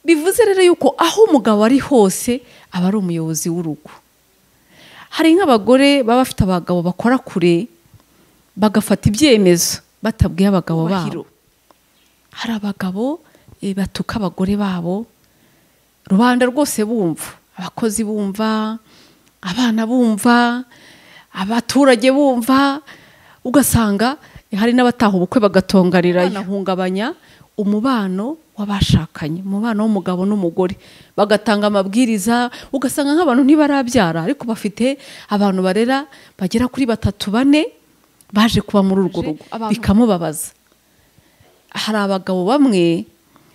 bivuze rero yuko aho umugabo ari hose aba ari umuyobozi w'urugo hari nk'abagore baba bafite abagabo bakora kure bagafata ibyemezo batabwiye abagabo babo hari abagabo batuka abagore babo rubanda rwose bumva abakozi bumva abana bumva abaturage bumva ugasanga hari n'abataha ubukwe bagatonganira banahungabanya umubano w'abashakanye umubano w'umugabo n'umugore bagatanga amabwiriza ugasanga nk'abantu ntibarabyara ariko bafite abantu barera bagera kuri batatu bane baje kuba muri urwo rugo bikamubabaza hari abagabo bamwe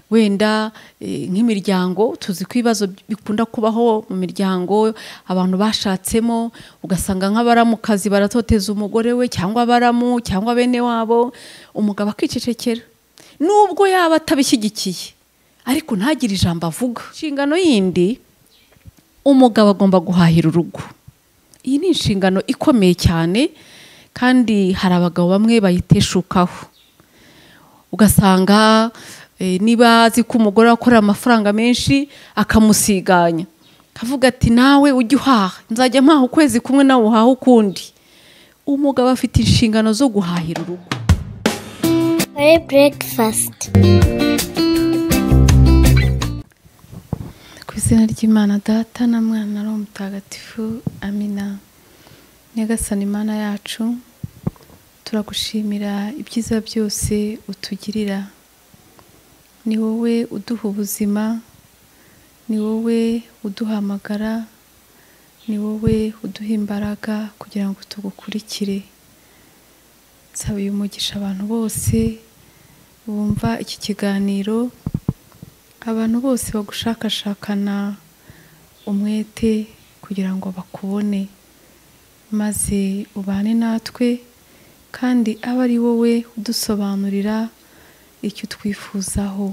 wenda nk'imiryango tuzi ko ibibazo bikunda kubaho mu miryango abantu bashatsemo ugasanga nk'abaramukazi baratoteza umugore we cyangwa abaramu cyangwa bene wabo umugabo akicecekera nubwo yaba atabishyigikiye ariko ntagire ijambo avuga inshingano yindi umugabo agomba guhahira urugo iyi ni inshingano ikomeye cyane kandi hari abagabo bamwe bayiteshukaho ugasanga niba azi ko umugore akorera amafaranga menshi akamusiganya akavuga ati nawe ujye uhaha nzajya mpaha ukwezi kumwe nawe uhaha ukundi umugabo afite inshingano zo guhahira urugo burekifasiti ku izina ry'imana data na mwana ari mutagatifu amina nyagasana imana yacu turagushimira ibyiza byose utugirira ni wowe uduha ubuzima ni wowe uduhamagara ni wowe uduha imbaraga kugira ngo tugukurikire nsaba uyu mugisha abantu bose bumva iki kiganiro abantu bose bagushakashakana umwete kugira ngo bakubone maze ubane natwe kandi abe ari wowe udusobanurira icyo twifuzaho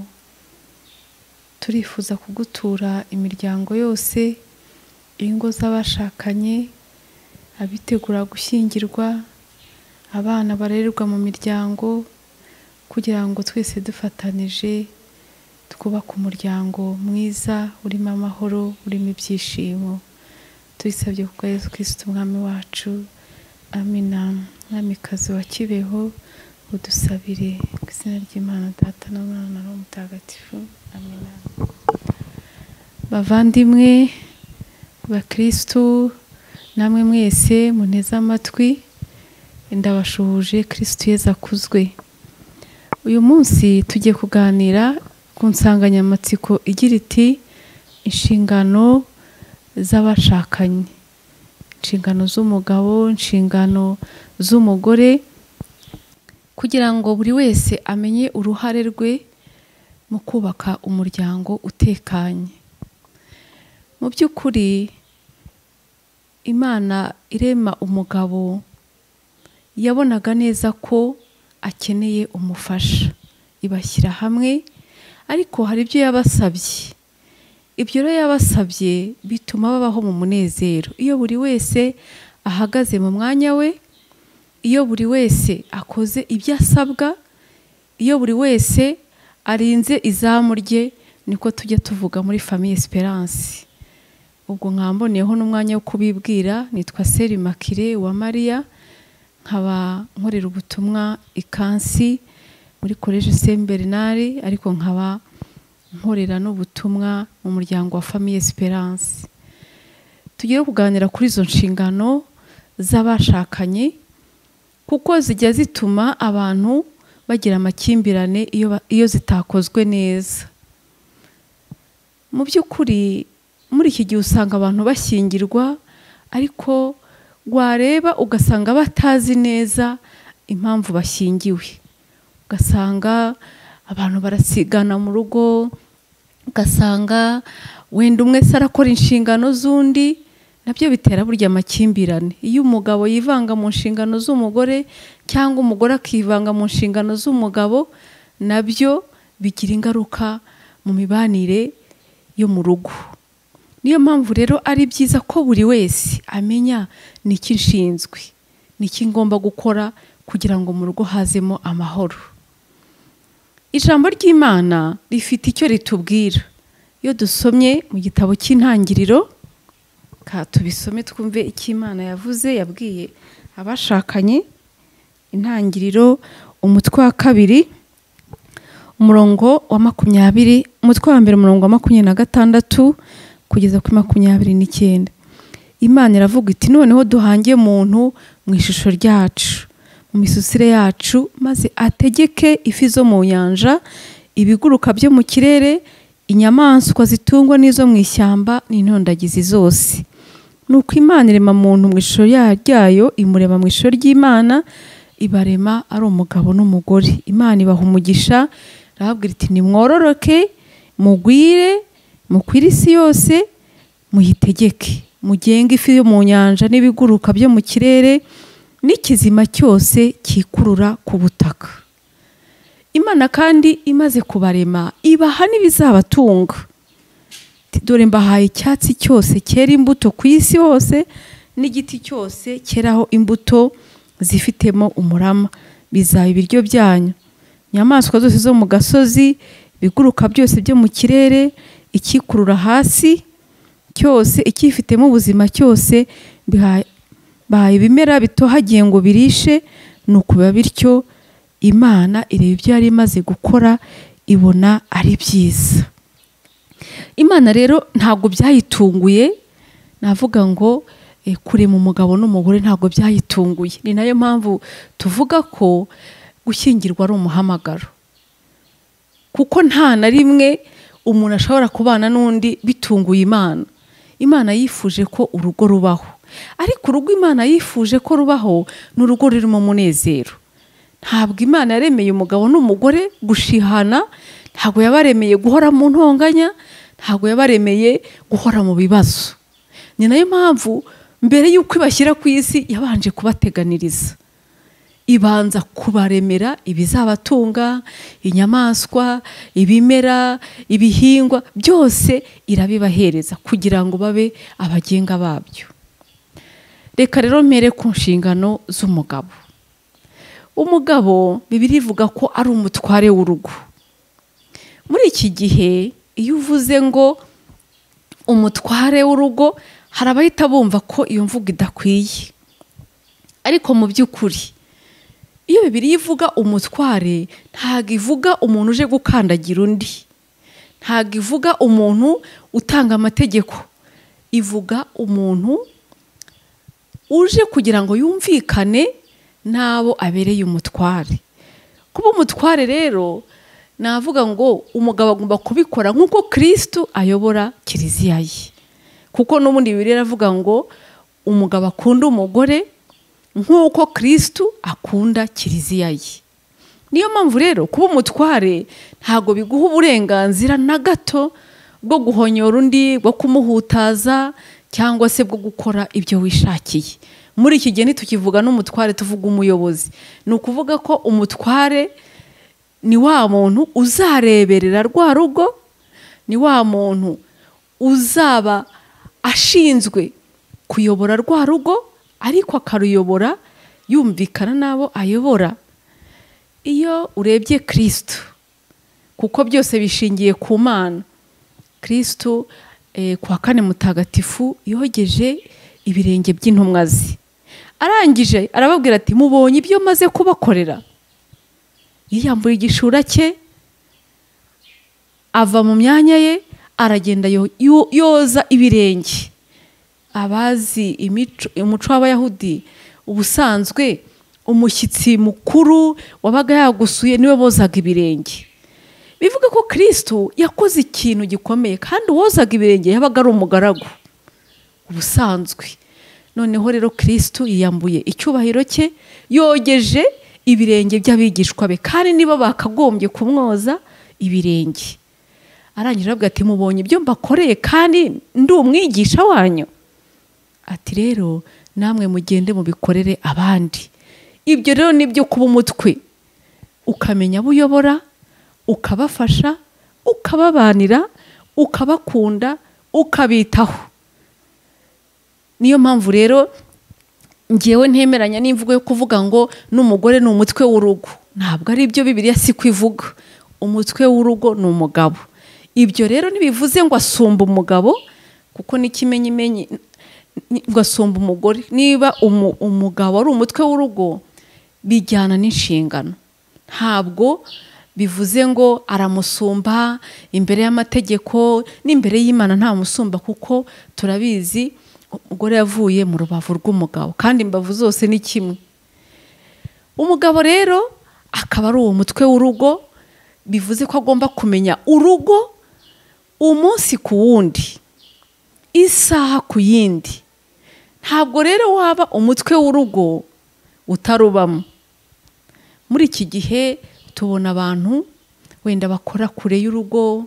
turifuza kugutura imiryango yose ingo z'abashakanye abitegura gushyingirwa abana barererwa mu miryango kugira ngo twese dufatanije twubake umuryango mwiza urimo amahoro urimo ibyishimo tubisabye kuko Yesu kirisiti umwami wacu amina mwamikazi wa kibeho udusabire ku izina ry'imana data n'umwana mutagatifu amina bavandimwe bakirisitu namwe mwese muneze amatwi ndabashuhuje kirisitu yeza akuzwe uyu munsi tugiye kuganira ku nsanganyamatsiko igira iti inshingano z'abashakanye inshingano z'umugabo inshingano z'umugore kugira ngo buri wese amenye uruhare rwe mu kubaka umuryango utekanye mu by'ukuri imana irema umugabo yabonaga neza ko akeneye umufasha ibashyira hamwe ariko hari ibyo yabasabye ibyo rero yabasabye bituma babaho mu munezero iyo buri wese ahagaze mu mwanya we iyo buri wese akoze ibyo asabwa iyo buri wese arinze izamu rye niko tujya tuvuga muri famiye esperance ubwo nkamboneyeho n'umwanya wo kubibwira nitwa seri makire wa mariya nkaba nkorera ubutumwa ikansi muri koleji senti bernari ariko nkaba nkorera n'ubutumwa mu muryango wa famiye esperance tugiye kuganira kuri izo nshingano z'abashakanye kuko zijya zituma abantu bagira amakimbirane iyo zitakozwe neza mu by'ukuri muri iki gihe usanga abantu bashyingirwa ariko wareba ugasanga batazi neza impamvu bashyingiwe ugasanga abantu barasigana mu rugo ugasanga wenda umwe se arakora inshingano z'undi nabyo bitera burya amakimbirane iyo umugabo yivanga mu nshingano z'umugore cyangwa umugore akivanga mu nshingano z'umugabo nabyo bigira ingaruka mu mibanire yo mu rugo niyo mpamvu rero ari byiza ko buri wese amenya niki nshinzwe niki ngomba gukora kugira ngo mu rugo hazemo amahoro ijambo ry'imana rifite icyo ritubwira iyo dusomye mu gitabo cy'intangiriro ka tubisome twumve icyo imana yavuze yabwiye abashakanye intangiriro umutwe wa kabiri umurongo wa makumyabiri umutwe wa mbere umurongo wa makumyabiri na gatandatu kugeza kuri makumyabiri n'icyenda imana iravuga iti noneho duhange muntu mu ishusho ryacu mu misusire yacu maze ategeke ifi zo mu nyanja ibiguruka byo mu kirere inyamaswa zitungwa n'izo mu ishyamba n'intondagizi zose ni uko imana irema muntu mu ishusho ryayo imurema mu ishusho ry'imana ibarema ari umugabo n'umugore imana ibaha umugisha irababwira iti nimwororoke mugwire mukwire isi yose muyitegeke mugenge ifi yo mu nyanja n'ibiguruka byo mu kirere n'ikizima cyose cyikurura ku butaka imana kandi imaze kubarema ibaha n'ibizabatunga dore mbahaye icyatsi cyose cyera imbuto ku isi hose n'igiti cyose cyeraho imbuto zifitemo umurama bizaba ibiryo byanyu inyamaswa zose zo mu gasozi ibiguruka byose byo mu kirere ikikurura hasi cyose icyifitemo ubuzima cyose bahaye ibimera bitohagiye ngo birishe ni ukubiba bityo imana ireba ibyo yari imaze gukora ibona ari byiza imana rero ntabwo byayitunguye navuga ngo kurema umugabo n'umugore ntabwo byayitunguye ni nayo mpamvu tuvuga ko gushyingirwa ari umuhamagaro kuko nta na rimwe umuntu ashobora kubana n'undi bitunguye imana imana yifuje ko urugo rubaho ariko urugo imana yifuje ko rubaho ni urugo rurimo umunezero ntabwo imana yaremeye umugabo n'umugore gushihana ntabwo yabaremeye guhora mu ntonganya ntabwo yabaremeye guhora mu bibazo ni nayo mpamvu mbere y'uko ibashyira ku isi yabanje kubateganiriza ibanza kubaremera ibizabatunga inyamaswa ibimera ibihingwa byose irabibahereza kugira ngo babe abagenga babyo reka rero mpere ku nshingano z'umugabo umugabo bibiri ivuga ko ari umutware w'urugo muri iki gihe iyo uvuze ngo umutware w'urugo hari abahita bumva ko iyo mvugo idakwiye ariko mu by'ukuri iyo bibiri ivuga umutware ntabwo ivuga umuntu uje gukandagira undi ntabwo ivuga umuntu utanga amategeko ivuga umuntu uje kugira ngo yumvikane n'abo abereye umutware kuba umutware rero navuga ngo umugabo agomba kubikora nk'uko kirisitu ayobora kiliziya ye kuko n'ubundi bibiri avuga ngo umugabo akunda umugore nk'uko kirisitu akunda kiliziya ye niyo mpamvu rero kuba umutware ntabwo biguha uburenganzira na gato bwo guhonyora undi bwo kumuhutaza cyangwa se bwo gukora ibyo wishakiye muri iki gihe ntitukivuga n'umutware tuvuga umuyobozi ni ukuvuga ko umutware ni wa muntu uzareberera rwa rugo ni wa muntu uzaba ashinzwe kuyobora rwa rugo ariko akaruyobora yumvikana n'abo ayobora iyo urebye kirisitu kuko byose bishingiye ku mana kirisitu kwa kane mutagatifu yogeje ibirenge by'intumwa ze arangije arababwira ati mubonye ibyo maze kubakorera yiyambura igishura cye ava mu myanya ye aragenda yoza ibirenge abazi umuco w'abayahudi ubusanzwe umushyitsi mukuru wabaga yagusuye niwe bozaga ibirenge bivuga ko kirisitu yakoze ikintu gikomeye kandi uwozaga ibirenge yabaga ari umugaragu ubusanzwe noneho rero kirisitu yiyambuye icyubahiro cye yogeje ibirenge by'abigishwa be kandi nibo bakagombye kumwoza ibirenge arangije avuga ati mubonye ibyo mbakoreye kandi ndi umwigisha wanyu ati rero namwe mugende mubikorere abandi ibyo rero ni ibyo kuba umutwe ukamenya abo uyobora ukabafasha ukababanira ukabakunda ukabitaho niyo mpamvu rero ngewe ntemeranya n'imvugo yo kuvuga ngo n'umugore ni umutwe w'urugo ntabwo ari byo bibiriya si ko ivuga umutwe w'urugo ni umugabo ibyo rero ntibivuze ngo asumba umugabo kuko n'ikimenyimenyi ngo asumba umugore niba umugabo ari umutwe w'urugo bijyana n'inshingano ntabwo bivuze ngo aramusumba imbere y'amategeko n'imbere y'imana nta musumba kuko turabizi umugore yavuye mu rubavu rw'umugabo kandi imbavu zose ni kimwe umugabo rero akaba ari uwo mutwe w'urugo bivuze ko agomba kumenya urugo umunsi ku wundi isaha ku yindi ntabwo rero waba umutwe w'urugo utarubamo muri iki gihe tubona abantu wenda bakora kure y'urugo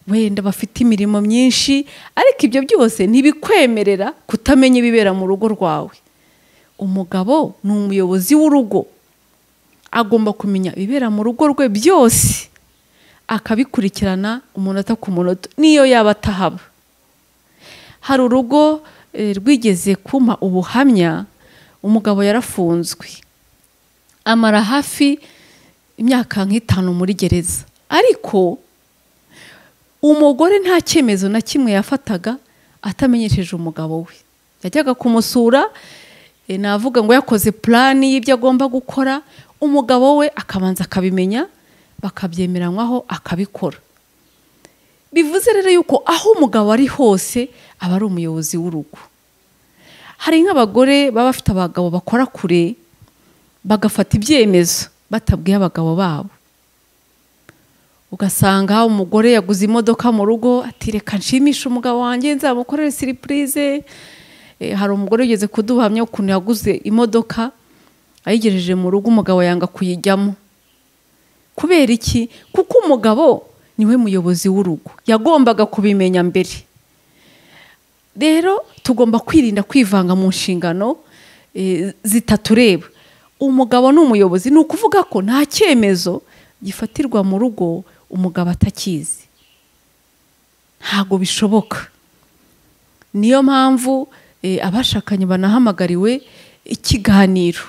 wenda bafite imirimo myinshi ariko ibyo byose ntibikwemerera kutamenya ibibera mu rugo rwawe umugabo ni umuyobozi w'urugo agomba kumenya ibibera mu rugo rwe byose akabikurikirana umunota ku munota niyo yaba atahaba hari urugo rwigeze kumpa ubuhamya umugabo yarafunzwe amara hafi imyaka nk'itanu muri gereza ariko umugore nta cyemezo na kimwe yafataga atamenyesheje umugabo we yajyaga kumusura navuga ngo yakoze purani y'ibyo agomba gukora umugabo we akabanza akabimenya bakabyemeranywaho akabikora bivuze rero yuko aho umugabo ari hose aba ari umuyobozi w'urugo hari nk'abagore baba bafite abagabo bakora kure bagafata ibyemezo batabwiye abagabo babo ugasanga umugore yaguze imodoka mu rugo ati reka nshimishe umugabo wanjye nzamukorere siripurize hari umugore ugeze kuduhamya ukuntu yaguze imodoka ayigejeje mu rugo umugabo yanga kuyijyamo kubera iki kuko umugabo niwe muyobozi w'urugo yagombaga kubimenya mbere rero tugomba kwirinda kwivanga mu nshingano zitatureba umugabo ni umuyobozi ni ukuvuga ko nta cyemezo gifatirwa mu rugo umugabo atakizi ntabwo bishoboka niyo mpamvu abashakanye banahamagariwe ikiganiro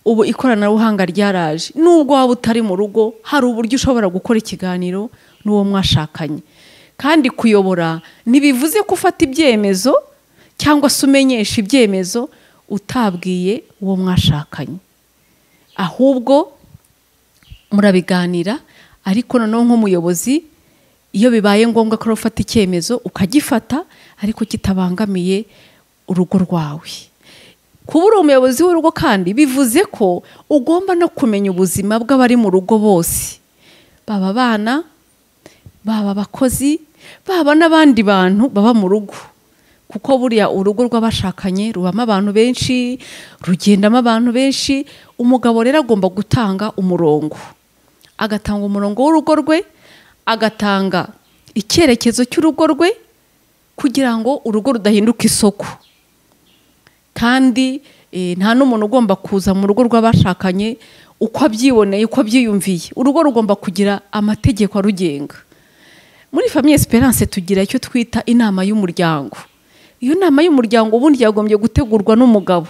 ubu ikoranabuhanga ryaraje nubwo waba utari mu rugo hari uburyo ushobora gukora ikiganiro n'uwo mwashakanye kandi kuyobora ntibivuze ko ufata ibyemezo cyangwa se umenyesha ibyemezo utabwiye uwo mwashakanye ahubwo murabiganira ariko noneho nk'umuyobozi iyo bibaye ngombwa ko ufata icyemezo ukagifata ariko kitabangamiye urugo rwawe kuba uri umuyobozi w'urugo kandi bivuze ko ugomba no kumenya ubuzima bw'abari mu rugo bose baba abana baba abakozi baba n'abandi bantu baba mu rugo kuko buriya urugo rw'abashakanye rubamo abantu benshi rugendamo abantu benshi umugabo rero agomba gutanga umurongo agatanga umurongo w'urugo rwe agatanga icyerekezo cy'urugo rwe kugira ngo urugo rudahinduka isoko kandi nta n'umuntu ugomba kuza mu rugo rw'abashakanye uko abyiboneye uko abyiyumviye urugo rugomba kugira amategeko arugenga muri famiye esperance tugira icyo twita inama y'umuryango iyo nama y'umuryango ubundi yagombye gutegurwa n'umugabo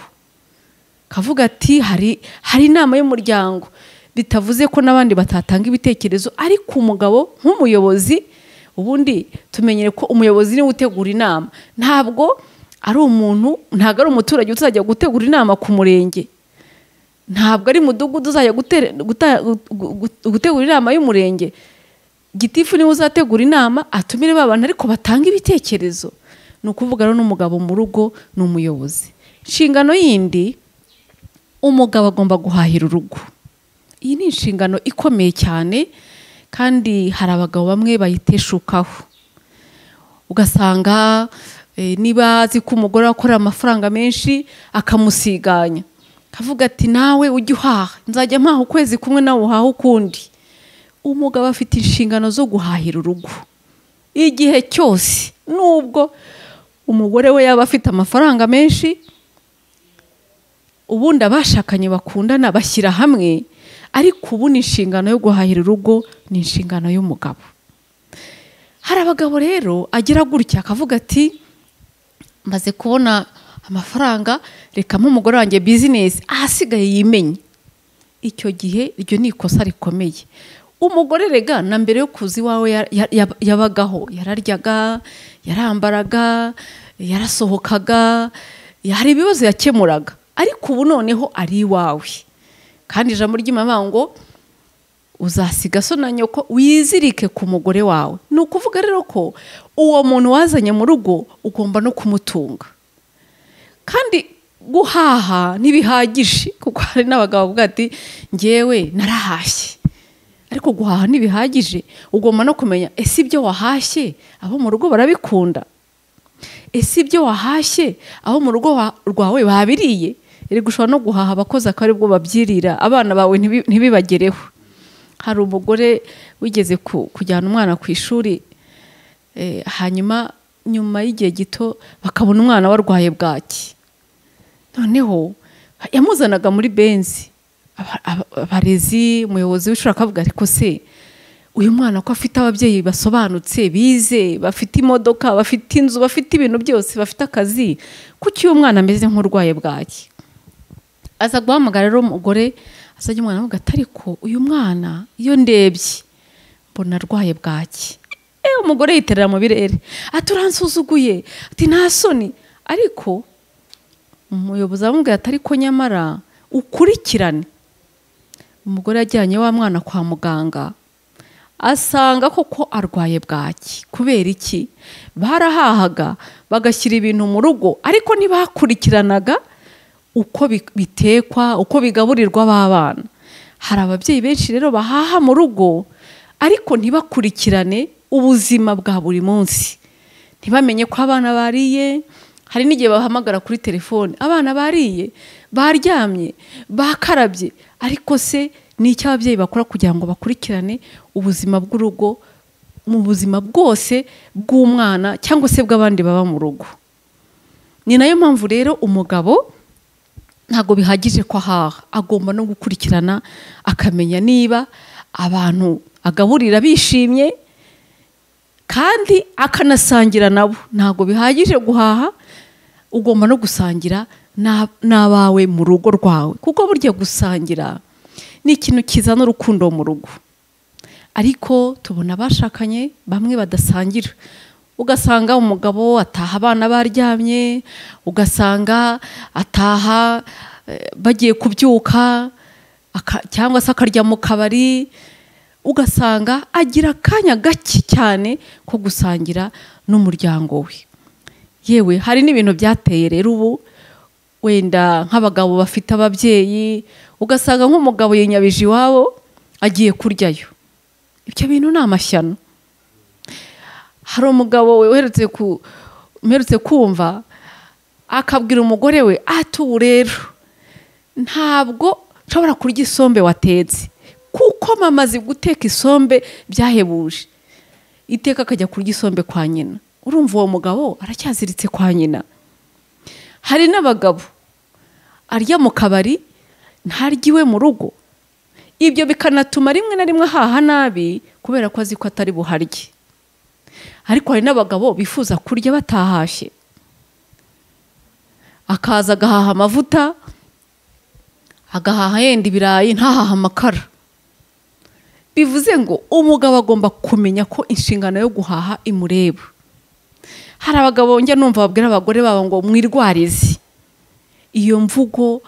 kavuga ati hari hari inama y'umuryango bitavuze ko n'abandi batatanga ibitekerezo ariko umugabo nk'umuyobozi ubundi tumenyere ko umuyobozi niwe utegura inama ntabwo ari umuntu ntabwo ari umuturage uzajya gutegura inama ku murenge ntabwo ari mudugudu uzajya gutegura inama y'umurenge gitifu niwe uzategura inama atumire bantu ariko batanga ibitekerezo ni ukuvuga rero n'umugabo mu rugo ni umuyobozi inshingano yindi umugabo agomba guhahira urugo iyi ni inshingano ikomeye cyane kandi hari abagabo bamwe bayiteshukaho ugasanga niba azi ko umugore akorera amafaranga menshi akamusiganya akavuga ati nawe ujye uhaha nzajya mpaha ukwezi kumwe nawe uhaha ukundi umugabo afite inshingano zo guhahira urugo igihe cyose nubwo umugore we yaba afite amafaranga menshi ubundi abashakanye bakundana bashyira hamwe ariko ubu ni inshingano yo guhahira urugo ni inshingano y'umugabo hari abagabo rero agira gutya akavuga ati maze kubona amafaranga reka nk'umugore wanjye bizinesi ahasigaye yimenye icyo gihe iryo ni ikosa rikomeye umugore rega na mbere yo kuza iwawe ya- ya- ya- yabagaho yararyaga yarambaraga yarasohokaga hari ibibazo yakemuraga ariko ubu noneho ari iwawe kandi ijambo ry'imana ngo uzasiga so na nyoko wizirike ku mugore wawe ni ukuvuga rero ko uwo muntu wazanye mu rugo ugomba no kumutunga kandi guhaha ntibihagije kuko hari n'abagabo bavuga ati ngewe narahashye ariko guhaha ntibihagije ugomba no kumenya ese ibyo wahashye abo mu rugo barabikunda ese ibyo wahashye abo mu rugo wa- rwawe babiriye erega ushobora no guhaha abakozi akaba aribwo babyirira abana bawe ntibi- ntibibagereho hari umugore wigeze ku- kujyana umwana ku ishuri Eh, hanyuma nyuma y'igihe gito bakabona umwana warwaye bwaki noneho yamuzanaga muri benzi Aba- aba- abarezi umuyobozi w'ishuri akavuga ariko se uyu mwana ko afite ababyeyi basobanutse bize bafite imodoka bafite inzu bafite ibintu byose bafite akazi kuki uyu mwana ameze nk'urwaye bwaki aza guhamagara rero umugore asajya umwana avuga ati ariko uyu mwana iyo ndebye mbona arwaye bwaki e umugore yiterera mu birere ati uransuzuguye ati nta soni ariko umuyobozi aramubwira ati ariko nyamara ukurikirane umugore yajyanye wa mwana kwa muganga asanga koko arwaye bwaki kubera iki barahahaga bagashyira ibintu mu rugo ariko ntibakurikiranaga uko bi- bitekwa uko bigaburirwa b'abana hari ababyeyi benshi rero bahaha mu rugo ariko ntibakurikirane ubuzima bwa buri munsi ntibamenye ko abana bariye hari n'igihe bahamagara kuri telefone abana bariye baryamye bakarabye ariko se ni icyo ababyeyi bakora kugira ngo bakurikirane ubuzima bw'urugo mu buzima bwose bw'umwana cyangwa se bw'abandi baba mu rugo ni nayo mpamvu rero umugabo ntabwo bihagije ko ahaha agomba no gukurikirana akamenya niba abantu agaburira bishimye kandi akanasangira nabo ntabwo bihagije guhaha ugomba no gusangira n'a- n'abawe mu rugo rwawe kuko burya gusangira ni ikintu kizana urukundo mu rugo ariko tubona abashakanye bamwe badasangira ugasanga umugabo ataha abana baryamye ugasanga ataha eh, bagiye kubyuka aka- cyangwa se akarya mu kabari ugasanga agira akanya gake cyane ko gusangira n'umuryango we yewe hari n'ibintu byateye rero ubu wenda nk'abagabo bafite ababyeyi ugasanga nk'umugabo yinyabije iwabo agiye kuryayo ibyo bintu ni amashyano hari umugabo uherutse ku uherutse kumva akabwira umugore we ati ubu rero ntabwo nshobora kurya isombe watetse kuko mama azi guteka isombe byahebuje iteka akajya kurya isombe kwa nyina urumva uwo mugabo aracyaziritse kwa nyina hari n'abagabo arya mu kabari ntarya iwe mu rugo ibyo bikanatuma rimwe na rimwe ahaha nabi kubera ko azi ko atari buharye ariko hari n'abagabo bifuza kurya batahashye akaza agahaha amavuta agahaha yenda ibirayi ntahaha amakara bivuze ngo umugabo agomba kumenya ko inshingano yo guhaha imureba hari abagabo njya numva babwira abagore babo ngo mwirwarize iyo mvugo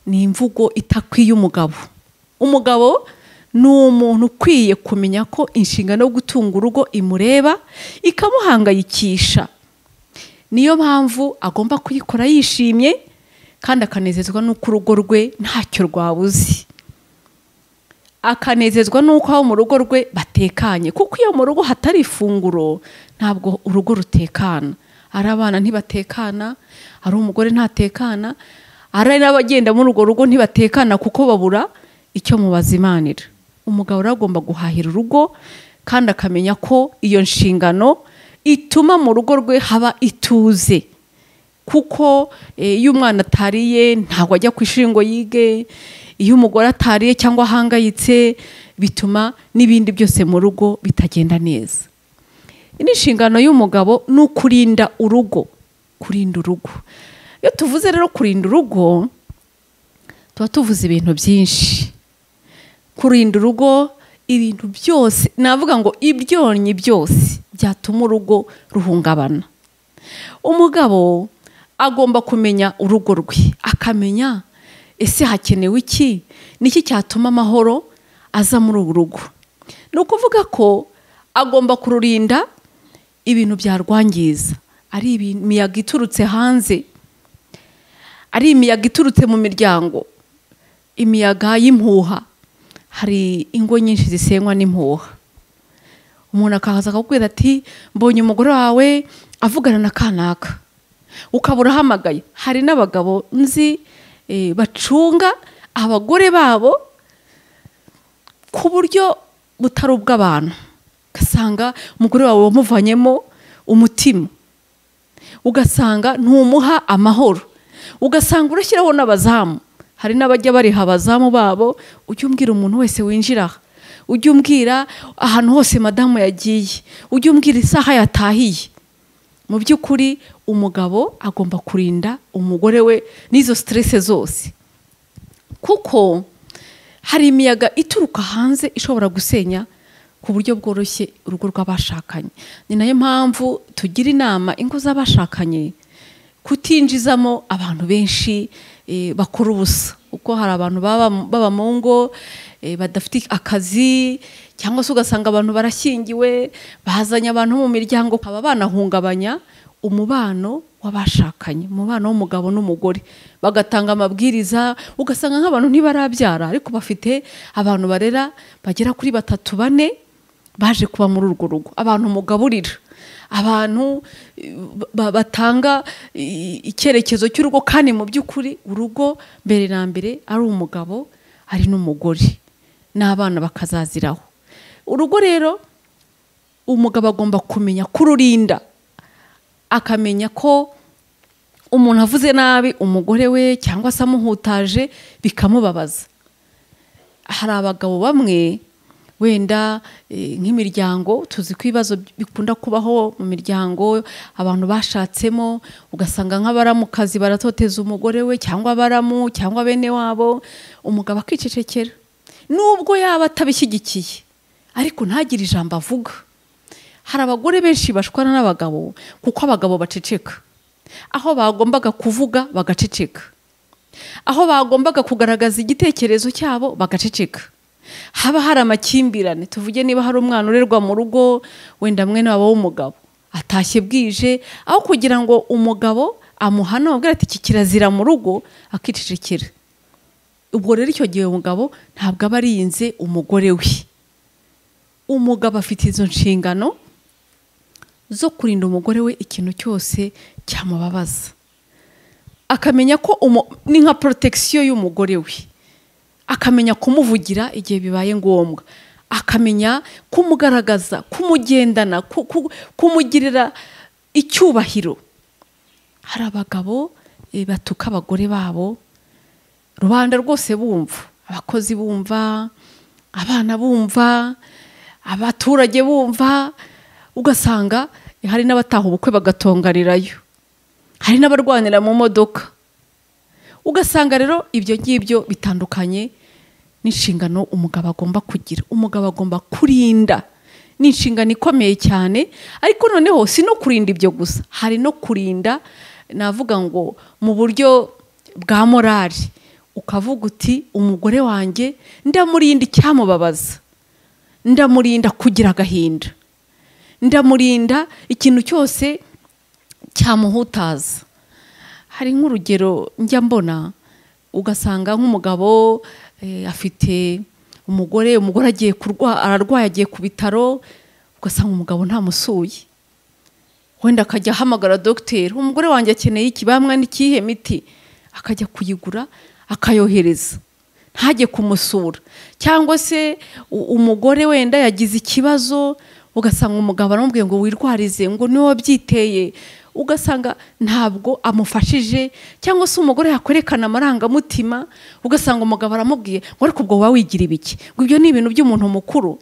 ni imvugo itakwiye umugabo umugabo ni umuntu ukwiye kumenya ko inshingano yo gutunga urugo imureba ikamuhangayikisha niyo mpamvu agomba kuyikora yishimye kandi akanezezwa n'uko urugo rwe ntacyo rwabuze akanezezwa n'uko abo mu rugo rwe batekanye kuko iyo mu rugo hatari ifunguro ntabwo urugo rutekana ari abana ntibatekana ari umugore ntatekana ari n'abagenda muri urwo rugo ntibatekana kuko babura icyo mubazimanira umugabo rero agomba guhahira urugo kandi akamenya ko iyo nshingano ituma mu rugo rwe haba ituze kuko eh, iyo umwana atariye ntabwo ajya ku ishuri ngo yige iyo umugore atariye cyangwa ahangayitse bituma n'ibindi byose mu rugo bitagenda neza Iyi ni inshingano y'umugabo ni ukurinda urugo kurinda urugo iyo tuvuze rero kurinda urugo tuba tuvuze ibintu byinshi kurinda urugo ibintu byose navuga ngo ibyonnyi byose byatuma urugo ruhungabana umugabo agomba kumenya urugo rwe akamenya ese hakenewe iki niki cyatuma amahoro aza muri uru rugo ni ukuvuga ko agomba kururinda ibintu byarwangiza ari imiyaga iturutse hanze ari imiyaga iturutse mu miryango imiyaga y'impuha hari ingo nyinshi zisenywa n'impuha umuntu akahaza akakubwira ati mbonye umugore wawe avugana na kanaka ukaba urahamagaye hari n'abagabo nzi bacunga abagore babo ku buryo butari ubw'abantu ugasanga umugore wawe wamuvanyemo umutima ugasanga ntumuha amahoro ugasanga urashyiraho n'abazamu hari n'abajya bariha abazamu babo ujye umbwira umuntu wese winjira aha ujye umbwira ahantu hose madamu yagiye ujye umbwira isaha yatahiye mu by'ukuri umugabo agomba kurinda umugore we n'izo siterese zose kuko hari imiyaga ituruka hanze ishobora gusenya ku buryo bworoshye urugo rw'abashakanye ni nayo mpamvu tugira inama ingo z'abashakanye kutinjizamo abantu benshi bakora ubusa kuko hari abantu baba mu ngo badafite akazi cyangwa se ugasanga abantu barashyingiwe bazanye abantu mu miryango bakaba banahungabanya umubano w'abashakanye umubano w'umugabo n'umugore bagatanga amabwiriza ugasanga nk'abantu ntibarabyara ariko bafite abantu barera bagera kuri batatu bane baje kuba muri urwo rugo abantu mugaburira abantu batanga icyerekezo cy'urugo kandi mu by'ukuri urugo mbere na mbere ari umugabo ari n'umugore n'abana bakazaziraho urugo rero umugabo agomba kumenya kururinda akamenya ko umuntu avuze nabi umugore we cyangwa se amuhutaje bikamubabaza hari abagabo bamwe wenda nk'imiryango tuzi ko ibibazo bikunda kubaho mu miryango abantu bashatsemo ugasanga nk'abaramukazi baratoteza umugore we cyangwa abaramu cyangwa bene wabo umugabo akicecekera nubwo yaba atabishyigikiye ariko ntagire ijambo avuga hari abagore benshi bashwana n'abagabo kuko abagabo baceceka aho bagombaga kuvuga bagaceceka aho bagombaga kugaragaza igitekerezo cyabo bagaceceka haba hari amakimbirane tuvuge niba hari umwana urerwa mu rugo wenda mwene waba w'umugabo atashye bwije aho kugira ngo umugabo amuhane amubwira ati iki kirazira mu rugo akicecekera ubwo rero icyo gihe umugabo ntabwo aba arinze umugore we umugabo afite izo nshingano zo kurinda umugore we ikintu cyose cyamubabaza akamenya ko ni nka porotegisiyo y'umugore we akamenya kumuvugira igihe bibaye ngombwa akamenya kumugaragaza kumugendana kumugirira icyubahiro hari abagabo batuka abagore babo rubanda rwose bumva abakozi bumva abana bumva abaturage bumva ugasanga hari n'abataha ubukwe bagatonganirayo hari n'abarwanira mu modoka ugasanga rero ibyo ngibyo bitandukanye n'inshingano umugabo agomba kugira umugabo agomba kurinda ni inshingano ikomeye cyane ariko noneho si no kurinda ibyo gusa hari no kurinda navuga ngo mu buryo bwa morali ukavuga uti umugore wanjye ndamurinda icyamubabaza ndamurinda kugira agahinda ndamurinda ikintu cyose cyamuhutaza hari nk'urugero njya mbona ugasanga nk'umugabo afite umugore umugore agiye ararwaye agiye ku bitaro ugasanga umugabo ntamusuye wenda akajya ahamagara dogiteri umugore wanjye akeneye iki bamwe n'ikihe miti akajya kuyigura akayohereza ntajye kumusura cyangwa se umugore wenda yagize ikibazo ugasanga umugabo aramubwiye ngo wirwarize ngo niwe wabyiteye ugasanga ntabwo amufashije cyangwa se umugore yakwerekana amarangamutima ugasanga umugabo aramubwiye ngo ariko ubwo wowe wigira ibiki ngo ibyo ni ibintu by'umuntu mukuru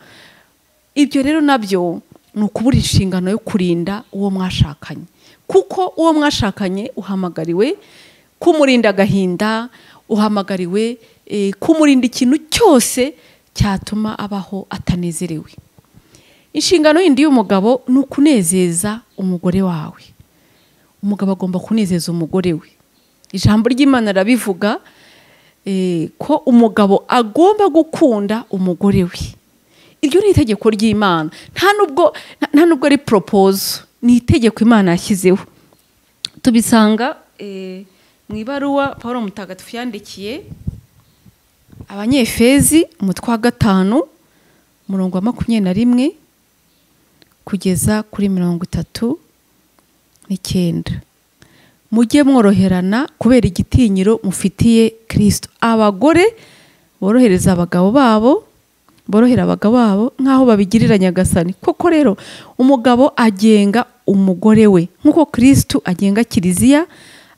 ibyo rero nabyo ni ukubura inshingano yo kurinda uwo mwashakanye kuko uwo mwashakanye uhamagariwe kumurinda agahinda uhamagariwe kumurinda ikintu cyose cyatuma abaho atanezerewe inshingano yindi y'umugabo ni ukunezeza umugore wawe umugabo agomba kunezeza umugore we ijambo ry'imana rirabivuga eh, ko umugabo agomba gukunda umugore we iryo ni itegeko ry'imana nta nubwo nta- nta nubwo ari poropozo ni itegeko imana yashyizeho tubisanga eh, mu ibaruwa paul mutagatifu yandikiye abanyefezi umutwe wa gatanu umurongo wa makumyabiri na rimwe kugeza kuri mirongo itatu n'icyenda mujye mworoherana kubera igitinyiro mufitiye kirisito abagore borohereza abagabo babo borohera abagabo babo nk'aho babigirira nyagasani koko rero umugabo agenga umugore we nk'uko kirisito agenga kiliziya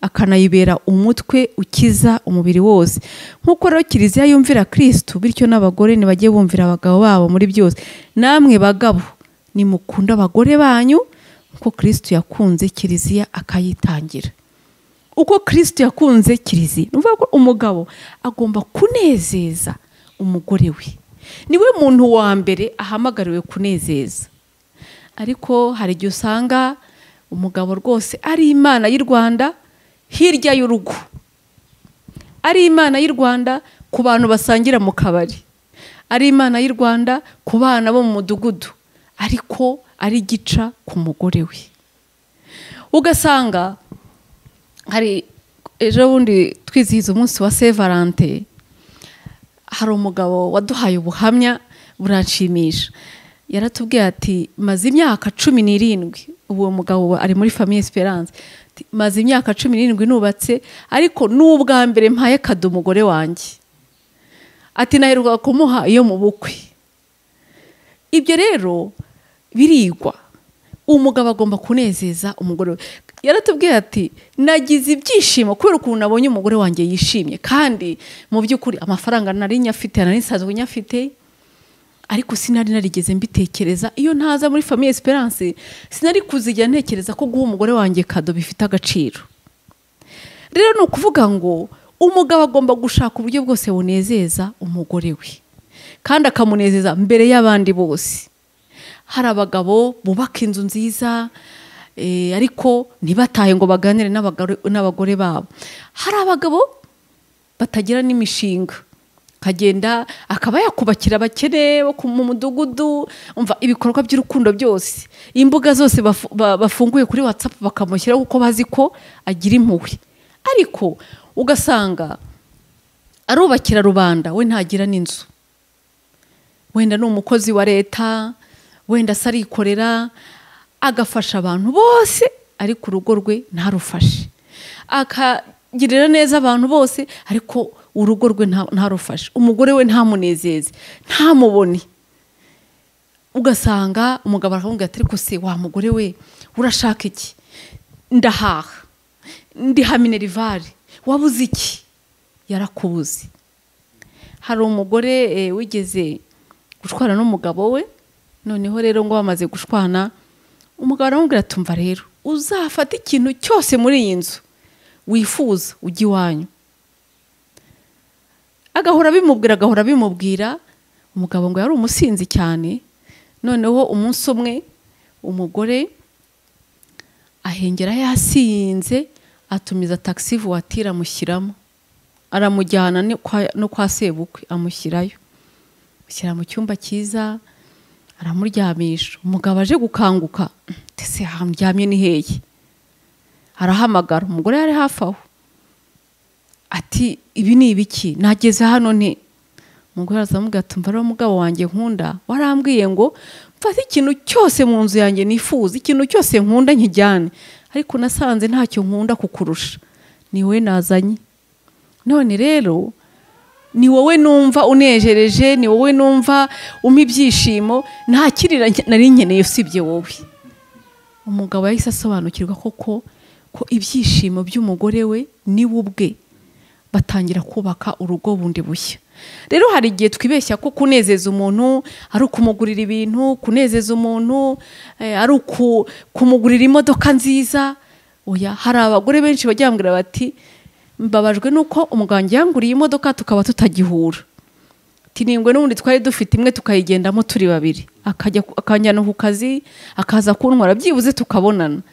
akanayibera umutwe ukiza umubiri wose nk'uko rero kiliziya yumvira kirisito bityo n'abagore ntibajye bumvira abagabo babo muri byose namwe bagabo nimukunde abagore banyu nk'uko kirisito yakunze kiliziya akayitangira uko kirisito yakunze kiliziya ni ukuvuga ko umugabo agomba kunezeza umugore we niwe muntu wa mbere ahamagariwe kunezeza ariko hari igihe usanga umugabo rwose ari imana y'u rwanda hirya y'urugo ari imana y'u rwanda ku bantu basangira mu kabari ari imana y'u rwanda ku bana bo mu mudugudu ariko ari gica ku mugore we ugasanga hari ejo bundi twizihiza umunsi wa se valante hari umugabo waduhaye ubuhamya buranshimisha yaratubwiye ati maze imyaka cumi n'irindwi uwo mugabo ari muri famiye esperance Ati, maze imyaka cumi n'irindwi nubatse ariko n'ubwa mbere mpaye kado umugore wanjye ati naheruka kumuha iyo mu bukwe ibyo rero birigwa umugabo agomba kunezeza umugore we yaratubwiye ati nagize ibyishimo kubera ukuntu nabonye umugore wanjye yishimye kandi mu by'ukuri amafaranga nari nyafite nari nsanzwe nyafite ariko sinari narigeze mbitekereza iyo ntaza muri famiye esperance sinari kuzijya ntekereza ko guha umugore wanjye kado bifite agaciro rero ni ukuvuga ngo umugabo agomba gushaka uburyo bwose bunezeza umugore we kandi akamunezeza mbere y'abandi bose hari abagabo bubaka inzu nziza eh, ariko ntibatahe ngo baganire n'abagore n'abagore babo hari abagabo batagira n'imishinga akagenda akaba yakubakira abakene bo ku- mu mudugudu umva ibikorwa by'urukundo byose imbuga zose bafu- ba- bafunguye kuri watsapu bakamushyiraho kuko bazi ko agira impuhwe ariko ugasanga arubakira rubanda we ntagira n'inzu wenda ni umukozi wa leta wenda se arikorera agafasha abantu bose ariko urugo rwe ntarufashe akagirira neza abantu bose ariko urugo rwe nta- ntarufashe umugore we ntamunezeze ntamubone ugasanga umugabo aramubwira ati ariko se wa mugore we urashaka iki ndahaha ndiha minerivare wabuze iki yarakubuze hari umugore eh, wigeze gushwana n'umugabo we noneho rero ngo bamaze gushwana umugabo aramubwira ati umva rero uzafata ikintu cyose muri iyi nzu wifuza ujye iwanyu agahora abimubwira agahora abimubwira umugabo ngo yari umusinzi cyane noneho umunsi umwe umugore ahengera yasinze atumiza taxi vuwatire amushyiramo aramujyana ni kwa- no kwa sebukwe amushyirayo ashyira mu cyumba cyiza aramuryamisha umugabo aje gukanguka ndetse hamuryamye ni hehe arahamagara umugore yari hafi aho ati ibi ni ibiki nageze hano nte umugore aramubwira ati mva rero mugabo wanjye nkunda warambwiye ngo mfate ikintu cyose mu nzu yanjye nifuza ikintu cyose nkunda nkijyane ariko nasanze ntacyo nkunda kukurusha ni wowe nazanye none rero ni wowe numva unejereje ni wowe numva umpa ibyishimo nta kindi na- nari nkeneye usibye wowe umugabo yahise asobanukirwa koko ko ibyishimo by'umugore we ni we ubwe batangira kubaka urugo bundi bushya rero hari igihe twibeshya ko kunezeza umuntu ari ukumugurira ibintu kunezeza umuntu eh, ari uku- kumugurira imodoka nziza oya hari abagore benshi bajya bambwira bati mbabajwe nuko umuganga yanguriye imodoka tukaba tutagihura tiningwe n'ubundi twari dufite imwe tukayigendamo turi babiri akajya ku- akanjyana ku kazi akaza kuntwara byibuze tukabonana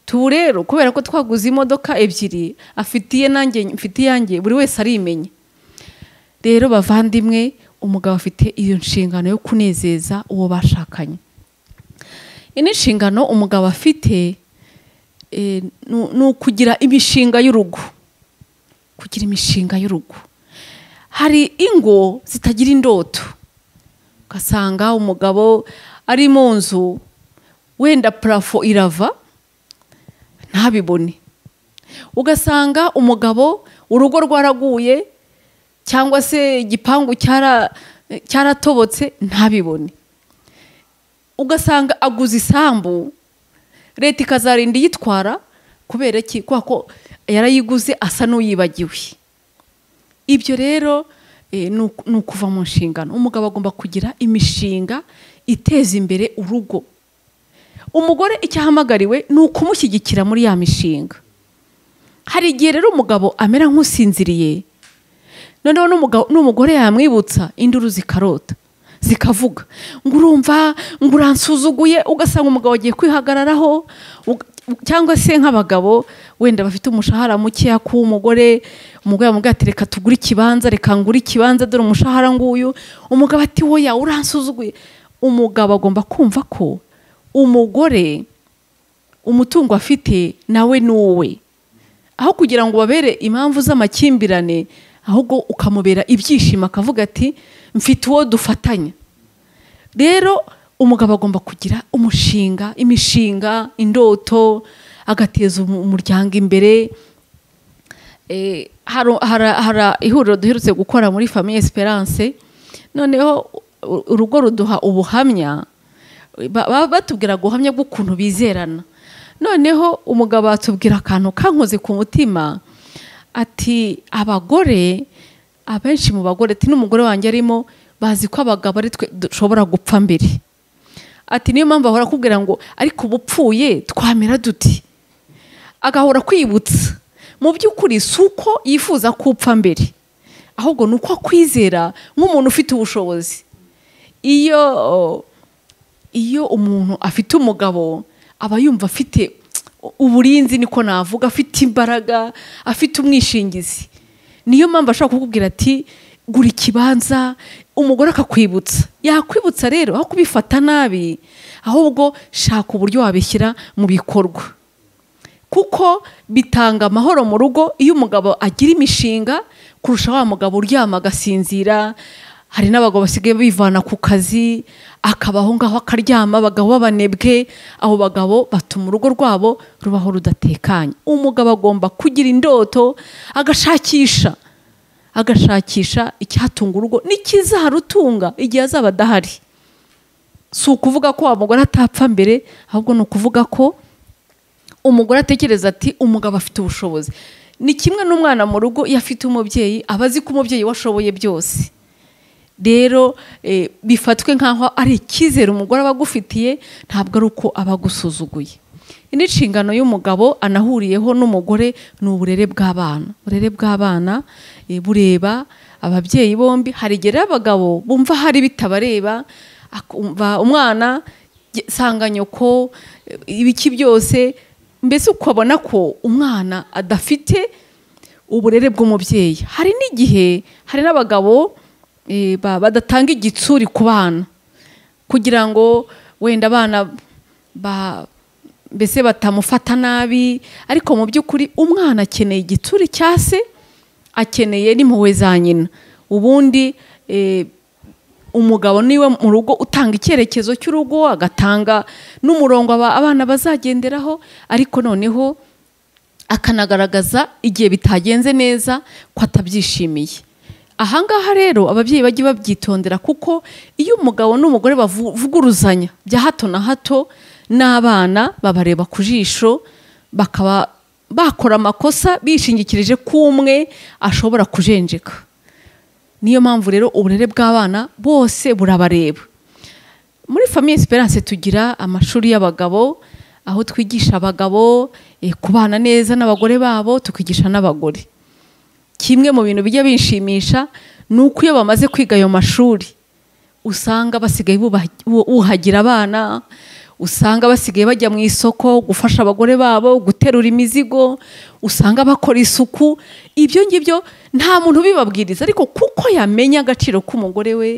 tubu rero kubera ko twaguze imodoka ebyiri afite iye nanjye mfite iyanjye buri wese arimenya rero bavandimwe umugabo afite iyo nshingano yo kunezeza uwo bashakanye iyi ni inshingano umugabo afite eh, ni- ni ukugira imishinga y'urugo kugira imishinga y'urugo hari ingo zitagira indoto ugasanga umugabo ari mu nzu wenda parafo irava ntabibone ugasanga umugabo urugo rwaraguye cyangwa se igipangu cyara- cyaratobotse ntabibone ugasanga aguze isambu leta ikazarinda iyitwara kubera iki kubera ko yarayiguze asa n'uyibagiwe ibyo rero eh, ni uku- ni ukuva mu nshingano umugabo agomba kugira imishinga iteza imbere urugo umugore icyo ahamagariwe ni ukumushyigikira muri ya mishinga hari igihe rero umugabo amera nk'usinziriye noneho n'umugabo- n'umugore yamwibutsa induru zikarota zikavuga ngo urumva ngo uransuzuguye ugasanga umugabo agiye kwihagararaho uga- cyangwa se nk'abagabo wenda bafite umushahara mukeya k'umugore umugore yamubwira ati reka tugure ikibanza reka ngure ikibanza dore umushahara nguyu umugabo ati woya uransuzuguye umugabo agomba kumva ko umugore umutungo afite nawe ni uwe aho kugira ngo babere impamvu z'amakimbirane ahubwo ukamubera ibyishimo akavuga ati mfite uwo dufatanya rero umugabo agomba kugira umushinga imishinga indoto agateza umu- umuryango imbere Eh, hari hari- hari ihuriro duherutse gukora muri famille esperance noneho u- urugo ruduha ubuhamya Ba- baba batubwira guhamya bw'ukuntu bizerana noneho umugabo atubwira akantu kankoze ku mutima ati abagore abenshi mu bagore ati n'umugore wanjye arimo bazi ko abagabo ari twe dushobora gupfa mbere ati niyo mpamvu ahora akubwira ngo ariko ubu upfuye twamera duti agahora kwibutsa mu by'ukuri si uko yifuza ko upfa mbere ahubwo ni uko akwizera nk'umuntu ufite ubushobozi iyo iyo umuntu afite umugabo aba yumva afite uburinzi niko navuga afite imbaraga afite umwishingizi niyo mpamvu ashobora kukubwira ati gura ikibanza umugore akakwibutsa yakwibutsa rero aho kubifata nabi ahubwo shaka uburyo wabishyira mu bikorwa kuko bitanga amahoro mu rugo iyo umugabo agira imishinga kurusha wa mugabo uryama agasinzira hari n'abagabo basigaye bivana ku kazi akaba aho ngaho akaryama abagabo b'abanebwe abo bagabo batuma urugo rwabo rubaho rudatekanye umugabo agomba kugira indoto agashakisha agashakisha icyatunga urugo n'ikizarutunga igihe azaba adahari si ukuvuga ko wa mugore atapfa mbere ahubwo ni ukuvuga ko umugore atekereza ati umugabo afite ubushobozi ni kimwe n'umwana mu rugo iyo afite umubyeyi aba azi ko umubyeyi we ashoboye byose rero eh, bifatwe nk'aho ari icyizere umugore aba agufitiye ntabwo ari uko aba agusuzuguye iyi ni inshingano y'umugabo anahuriyeho n'umugore ni uburere bw'abana uburere bw'abana eh, bureba ababyeyi bombi hari igihe rero abagabo bumva hari bitabareba akumva umwana jye- sanga nyoko eh, ibiki byose mbese ukabona ko umwana adafite uburere bw'umubyeyi hari n'igihe hari n'abagabo eh, ba- badatanga igitsuri ku bana kugira ngo wenda abana ba- mbese batamufata nabi ariko mu by'ukuri umwana akeneye igitsuri cya se akeneye n'impuhwe za nyina ubundi eh, umugabo niwe mu rugo utanga icyerekezo cy'urugo agatanga n'umurongo aba- abana bazagenderaho ariko noneho akanagaragaza igihe bitagenze neza ko atabyishimiye ahangaha rero ababyeyi bajye babyitondera kuko iyo umugabo n'umugore bavuguruzanya bya hato na hato n'abana babareba ku jisho bakaba bakora amakosa bishingikirije ko umwe ashobora kujenjeka niyo mpamvu rero uburere bw'abana bose burabareba muri famille esperance tugira amashuri y'abagabo aho twigisha abagabo eh, kubana neza n'abagore babo tukigisha n'abagore kimwe mu bintu bijya binshimisha ni uko iyo bamaze kwiga ayo mashuri usanga basigaye bubaha- bu- buhagira abana usanga basigaye bajya mu isoko gufasha abagore babo guterura imizigo usanga bakora isuku ibyo ngibyo nta muntu ubibabwiriza ariko kuko yamenya agaciro k'umugore we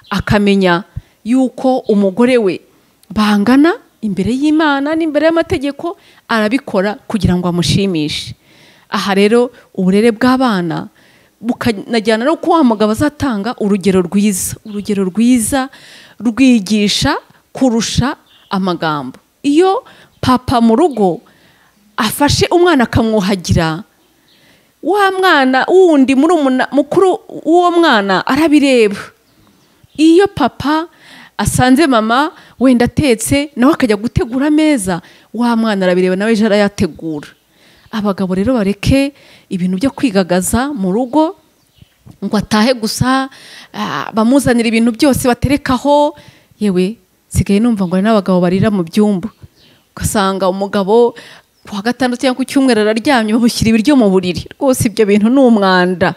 akamenya yuko umugore we bangana imbere y'imana n'imbere y'amategeko arabikora kugira ngo amushimishe aha rero uburere bw'abana bukanajyana no kuba wa mugabo azatanga urugero rwiza urugero rwiza rwigisha kurusha amagambo iyo papa mu rugo afashe umwana akamwuhagira wa mwana wundi muri mukuru w'uwo mwana arabireba iyo papa asanze mama wenda atetse nawe akajya gutegura ameza wa mwana arabireba nawe ejo arayategura abagabo rero bareke ibintu byo kwigagaza mu rugo ngo atahe gusa ah, bamuzanira ibintu byose baterekaho yewe nsigaye numva ngo hari n'abagabo barira mu byumba ugasanga umugabo ku wa gatandatu cyangwa ku cyumweru araryamye bamushyira ibiryo mu buriri rwose ibyo bintu ni umwanda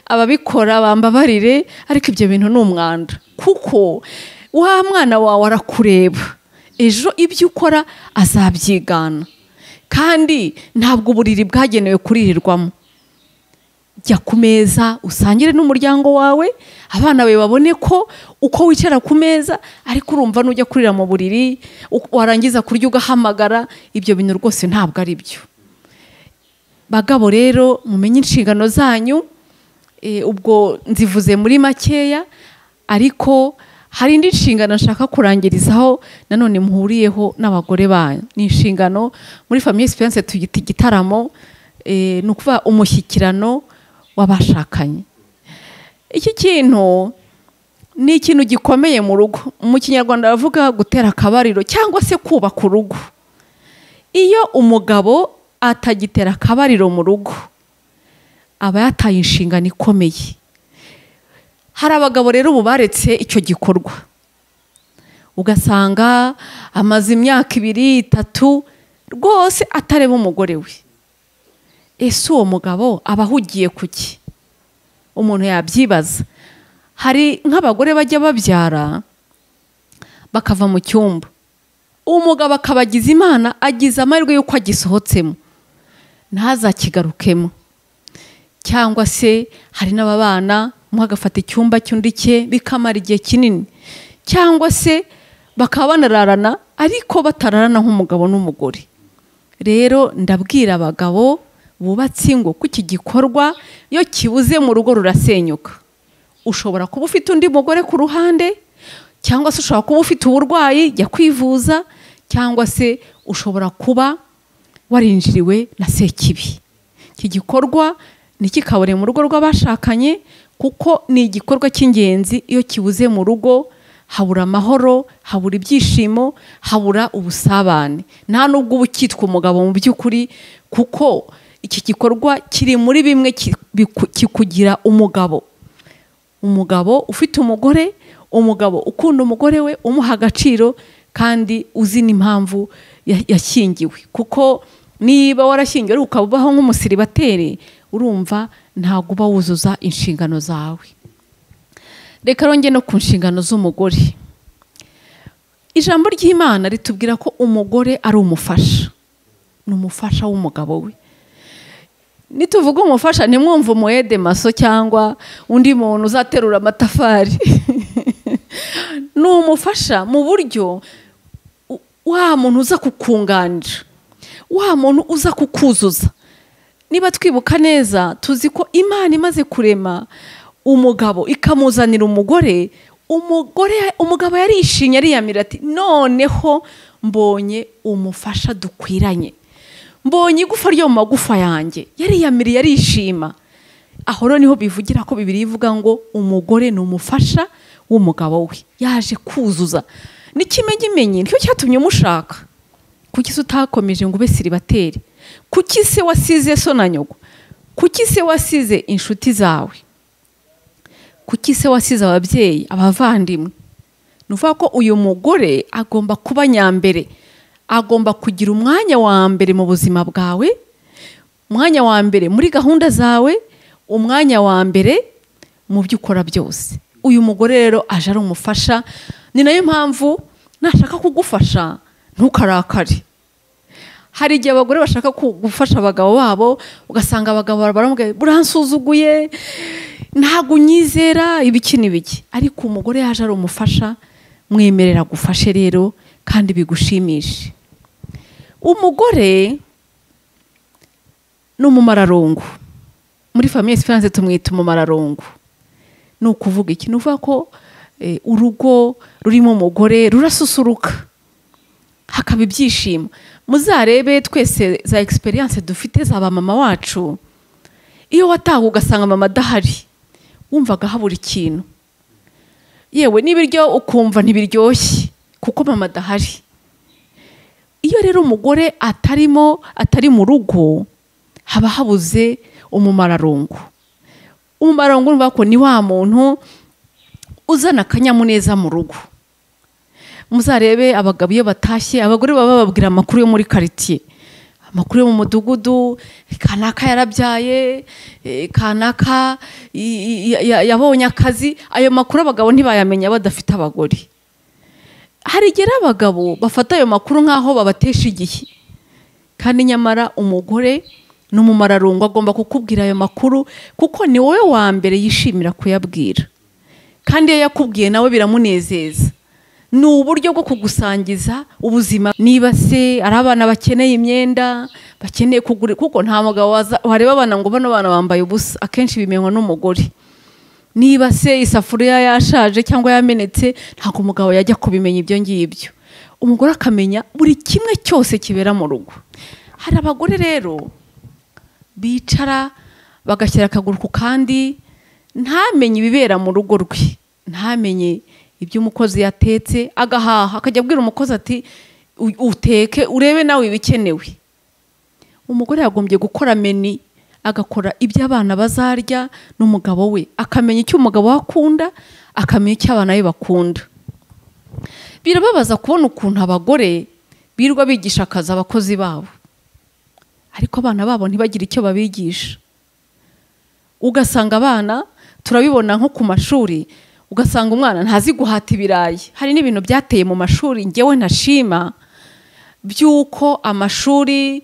ababikora bambabarire ariko ibyo bintu ni umwanda kuko wa mwana wawe arakureba ejo ibyo ukora azabyigana kandi ntabwo uburiri bwagenewe kuririrwamo jya ku meza usangire n'umuryango wawe abana bawe babone ko uko wicara ku meza ariko urumva n'ujya kurira mu buriri u- warangiza kurya ugahamagara ibyo bintu rwose ntabwo ari byo bagabo rero mumenye inshingano zanyu eh, ubwo nzivuze muri makeya ariko hari indi nshingano nshaka kurangirizaho nanone muhuriyeho n'abagore banyu ni inshingano muri famiye sipense tuyita igitaramo eh, ni ukuvuga umushyikirano w'abashakanye iki kintu ni ikintu gikomeye mu rugo mu kinyarwanda bavuga gutera akabariro cyangwa se kubaka urugo iyo umugabo atagitera akabariro mu rugo aba yataye inshingano ikomeye hari abagabo rero ubu baretse icyo gikorwa ugasanga amaze imyaka ibiri itatu rwose atareba umugore we ese uwo mugabo aba ahugiye ku ki umuntu yabyibaza hari nk'abagore bajya babyara bakava mu cyumba umugabo akabagiza imana agize amahirwe y'uko agisohotsemo ntazakigarukemo cyangwa se hari n'ababana umwe agafata icyumba cy'undi cye bikamara igihe kinini cyangwa se bakaba banararana ariko batararana nk'umugabo n'umugore rero ndabwira abagabo bubatse ingo ko iki gikorwa iyo kibuze mu rugo rurasenyuka ushobora kuba ufite undi mugore ku ruhande cyangwa se ushobora kuba ufite uburwayi jya kwivuza cyangwa se ushobora kuba warinjiriwe na sekibi iki gikorwa ntikikabure mu rugo rw'abashakanye kuko ni igikorwa cy'ingenzi iyo kibuze mu rugo habura amahoro habura ibyishimo habura ubusabane nta nubwo uba ukitwa umugabo mu by'ukuri kuko iki gikorwa kiri muri bimwe ki- biku- kikugira umugabo umugabo ufite umugore umugabo ukunda umugore we umuha agaciro kandi uzi n'impamvu ya- yashyingiwe kuko niba warashyingiwe ariko ukaba ubaho nk'umusiribateri urumva ntabwo uba wuzuza inshingano zawe reka rongere no ku nshingano z'umugore ijambo ry'imana ritubwira ko umugore ari umufasha ni umufasha w'umugabo we nituvuga umufasha ntimwumve umuhede maso cyangwa undi muntu uzaterura amatafari ni umufasha mu buryo u- wa muntu uza kukunganira wa muntu uza kukuzuza niba twibuka neza tuzi ko imana imaze kurema umugabo ikamuzanira umugore umugore umugabo yarishimye ariyamira ati noneho mbonye umufasha dukwiranye mbonye igufa ryo mu magufa yanjye yariyamiriye arishima aho rero niho bivugira ko bibiri ivuga ngo umugore ni umufasha w'umugabo we yaje kuzuza n'ikimenyimenyi nicyo cyatumye umushaka kuki se utakomeje ngo ube siribateri kuki se wasize so na nyoko kuki se wasize inshuti zawe kuki se wasize ababyeyi abavandimwe ni ukuvuga ko uyu mugore agomba kuba nyambere agomba kugira umwanya wa mbere mu buzima bwawe umwanya wa mbere muri gahunda zawe umwanya wa mbere mu byo ukora byose uyu mugore rero aje ari umufasha ni nayo mpamvu nashaka kugufasha ntukarakare hari igihe abagore bashaka gufasha abagabo babo ugasanga abagabo baramubwira buransuzuguye ntabwo unyizera ibiki n'ibiki ariko umugore yaje ari umufasha mwemerera gufashe rero kandi bigushimishe umugore ni umumararongo muri famiye sifuranse tumwita umumararongo ni ukuvuga iki ni uvuga ko urugo rurimo umugore rurasusuruka hakaba ibyishimo muzarebe twese za egisperiyanse dufite za ba mama wacu iyo wataha ugasanga mama adahari wumvaga habura ikintu yewe n'ibiryo ukumva ntibiryoshye kuko mama adahari iyo rero umugore atarimo atari mu rugo haba habuze umumararongo umumararongo urumva ko ni wa muntu uzana akanyamuneza mu rugo muzarebe abagabo iyo batashye abagore baba bababwira amakuru yo muri karitsiye amakuru yo mu mudugudu kanaka yarabyaye kanaka yabonye akazi ayo makuru abagabo ntibayamenya badafite abagore hari igihe abagabo bafata ayo makuru nk'aho babatesha igihe kandi nyamara umugore ni umumararongo agomba kukubwira ayo makuru kuko ni wowe wa mbere yishimira kuyabwira kandi iyo yakubwiye nawe biramunezeza ni uburyo bwo kugusangiza ubuzima niba se ari abana bakeneye imyenda bakeneye kugura kuko nta mugabo wareba abana ngo bano bana bambaye ubusa akenshi bimenywa n'umugore niba se isafuriya yashaje cyangwa yamenetse ntabwo umugabo yajya kubimenya ibyo ngibyo umugore akamenya buri kimwe cyose kibera mu rugo hari abagore rero bicara bagashyira akaguru ku kandi ntamenye ibibera mu rugo rwe ntamenye ibyo umukozi yatetse agahaha akajya abwira umukozi ati uteke urebe nawe ibikenewe umugore yagombye gukora meni agakora ibyo abana bazarya n'umugabo we akamenya icyo umugabo we akunda akamenya icyo abana be bakunda birababaza kubona ukuntu abagore birirwa bigisha akazi abakozi babo ariko abana babo ntibagire icyo babigisha ugasanga abana turabibona nko ku mashuri ugasanga umwana ntazi guhata ibirayi hari n'ibintu byateye mu mashuri ngewe ntashima by'uko amashuri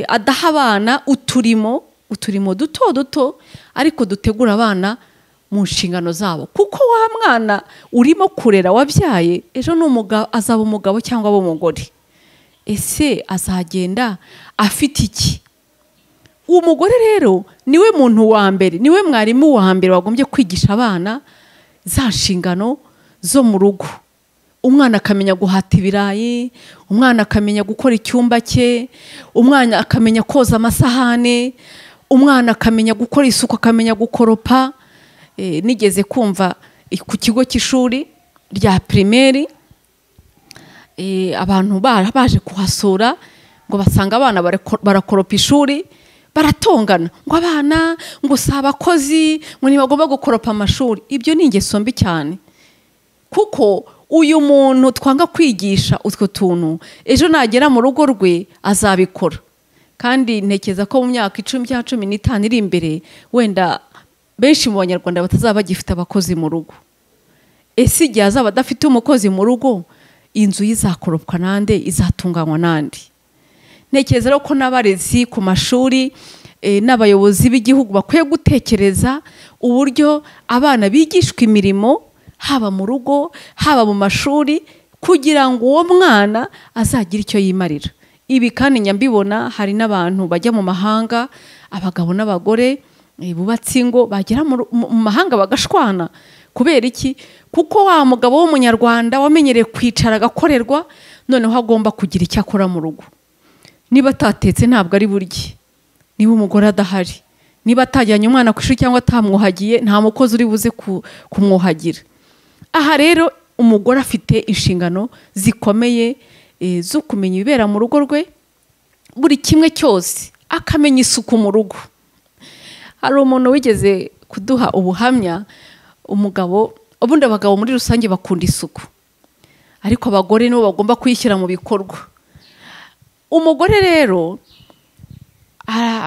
adaha abana uturimo uturimo duto duto ariko dutegura abana mu nshingano zabo kuko wa mwana urimo kurera wabyaye ejo azaba umugabo cyangwa aba umugore ese azagenda afite iki uwo mugore rero niwe muntu wa mbere niwe mwarimu wa mbere wagombye kwigisha abana za nshingano zo mu rugo umwana akamenya guhata ibirayi umwana akamenya gukora icyumba cye umwana akamenya koza amasahane umwana akamenya gukora isuku akamenya gukoropa nigeze kumva ku kigo cy'ishuri rya pirimeri abantu baje kuhasura ngo basanga abana barakoropa ishuri baratongana ngo abana ngo si abakozi ngo ntibagomba gukoropa amashuri ibyo ni ingeso mbi cyane kuko uyu muntu twanga kwigisha utwo tuntu ejo nagera mu rugo rwe azabikora kandi ntekereza ko mu myaka icumi cyangwa cumi n'itanu iri imbere wenda benshi mu banyarwanda batazaba bagifite abakozi mu rugo ese igihe azaba adafite umukozi mu rugo inzu ye izakoropwa n'ande izatunganywa n'andi ntekereza rero ko n'abarezi ku mashuri n'abayobozi b'igihugu bakwiye gutekereza uburyo abana bigishwa imirimo haba mu rugo haba mu mashuri kugira ngo uwo mwana azagire icyo yimarira ibi kandi nyambibona hari n'abantu bajya mu mahanga abagabo n'abagore bubatse ingo bagera mu mahanga bagashwana kubera iki kuko wa mugabo w'umunyarwanda wamenyereye kwicara agakorerwa noneho agomba kugira icyo akora mu rugo niba atatetse ntabwo ari burye niba umugore adahari niba atajyanye umwana ku ishuri cyangwa atamwuhagiye nta mukozi uri buze kumwuhagira aha rero umugore afite inshingano zikomeye zo kumenya ibibera mu rugo rwe buri kimwe cyose akamenya isuku mu rugo hari umuntu wigeze kuduha ubuhamya umugabo ubundi abagabo muri rusange bakunda isuku ariko abagore nibo bagomba kuyishyira mu bikorwa umugore rero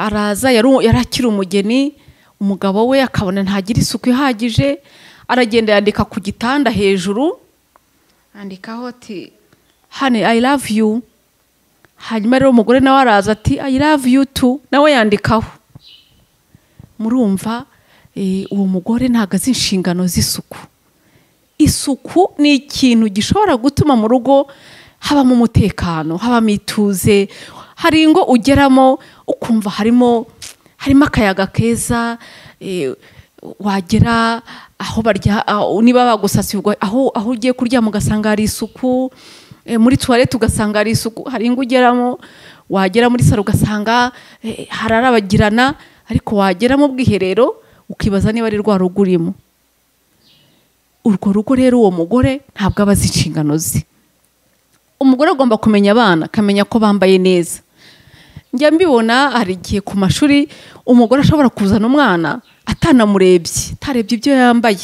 araza yari akiri umugeni umugabo we akabona ntagira isuku ihagije aragenda yandika ku gitanda hejuru andikaho ati hane i love you hanyuma rero umugore nawe araza ati i love you too nawe yandikaho murumva eh, uwo mugore ntabwo azi inshingano z'isuku isuku ni ikintu gishobora gutuma mu rugo habamo umutekano habamo ituze hari ingo ugeramo ukumva harimo harimo akayaga keza eh, wagera aho barya aho- niba bagusasiye ugwa- aho aho ugiye kuryama ugasanga hari isuku eh, muri tuwarete ugasanga hari isuku hari ingo ugeramo wagera muri saro ugasanga eh, hararabagirana ariko wagera mu bwiherero ukibaza niba ari rwa rugo urimo urwo rugo rero uwo mugore ntabwo aba azi inshingano ze umugore agomba kumenya abana akamenya ko bambaye neza njya mbibona hari igihe ku mashuri umugore ashobora kuzana umwana atanamurebye atarebye ibyo yambaye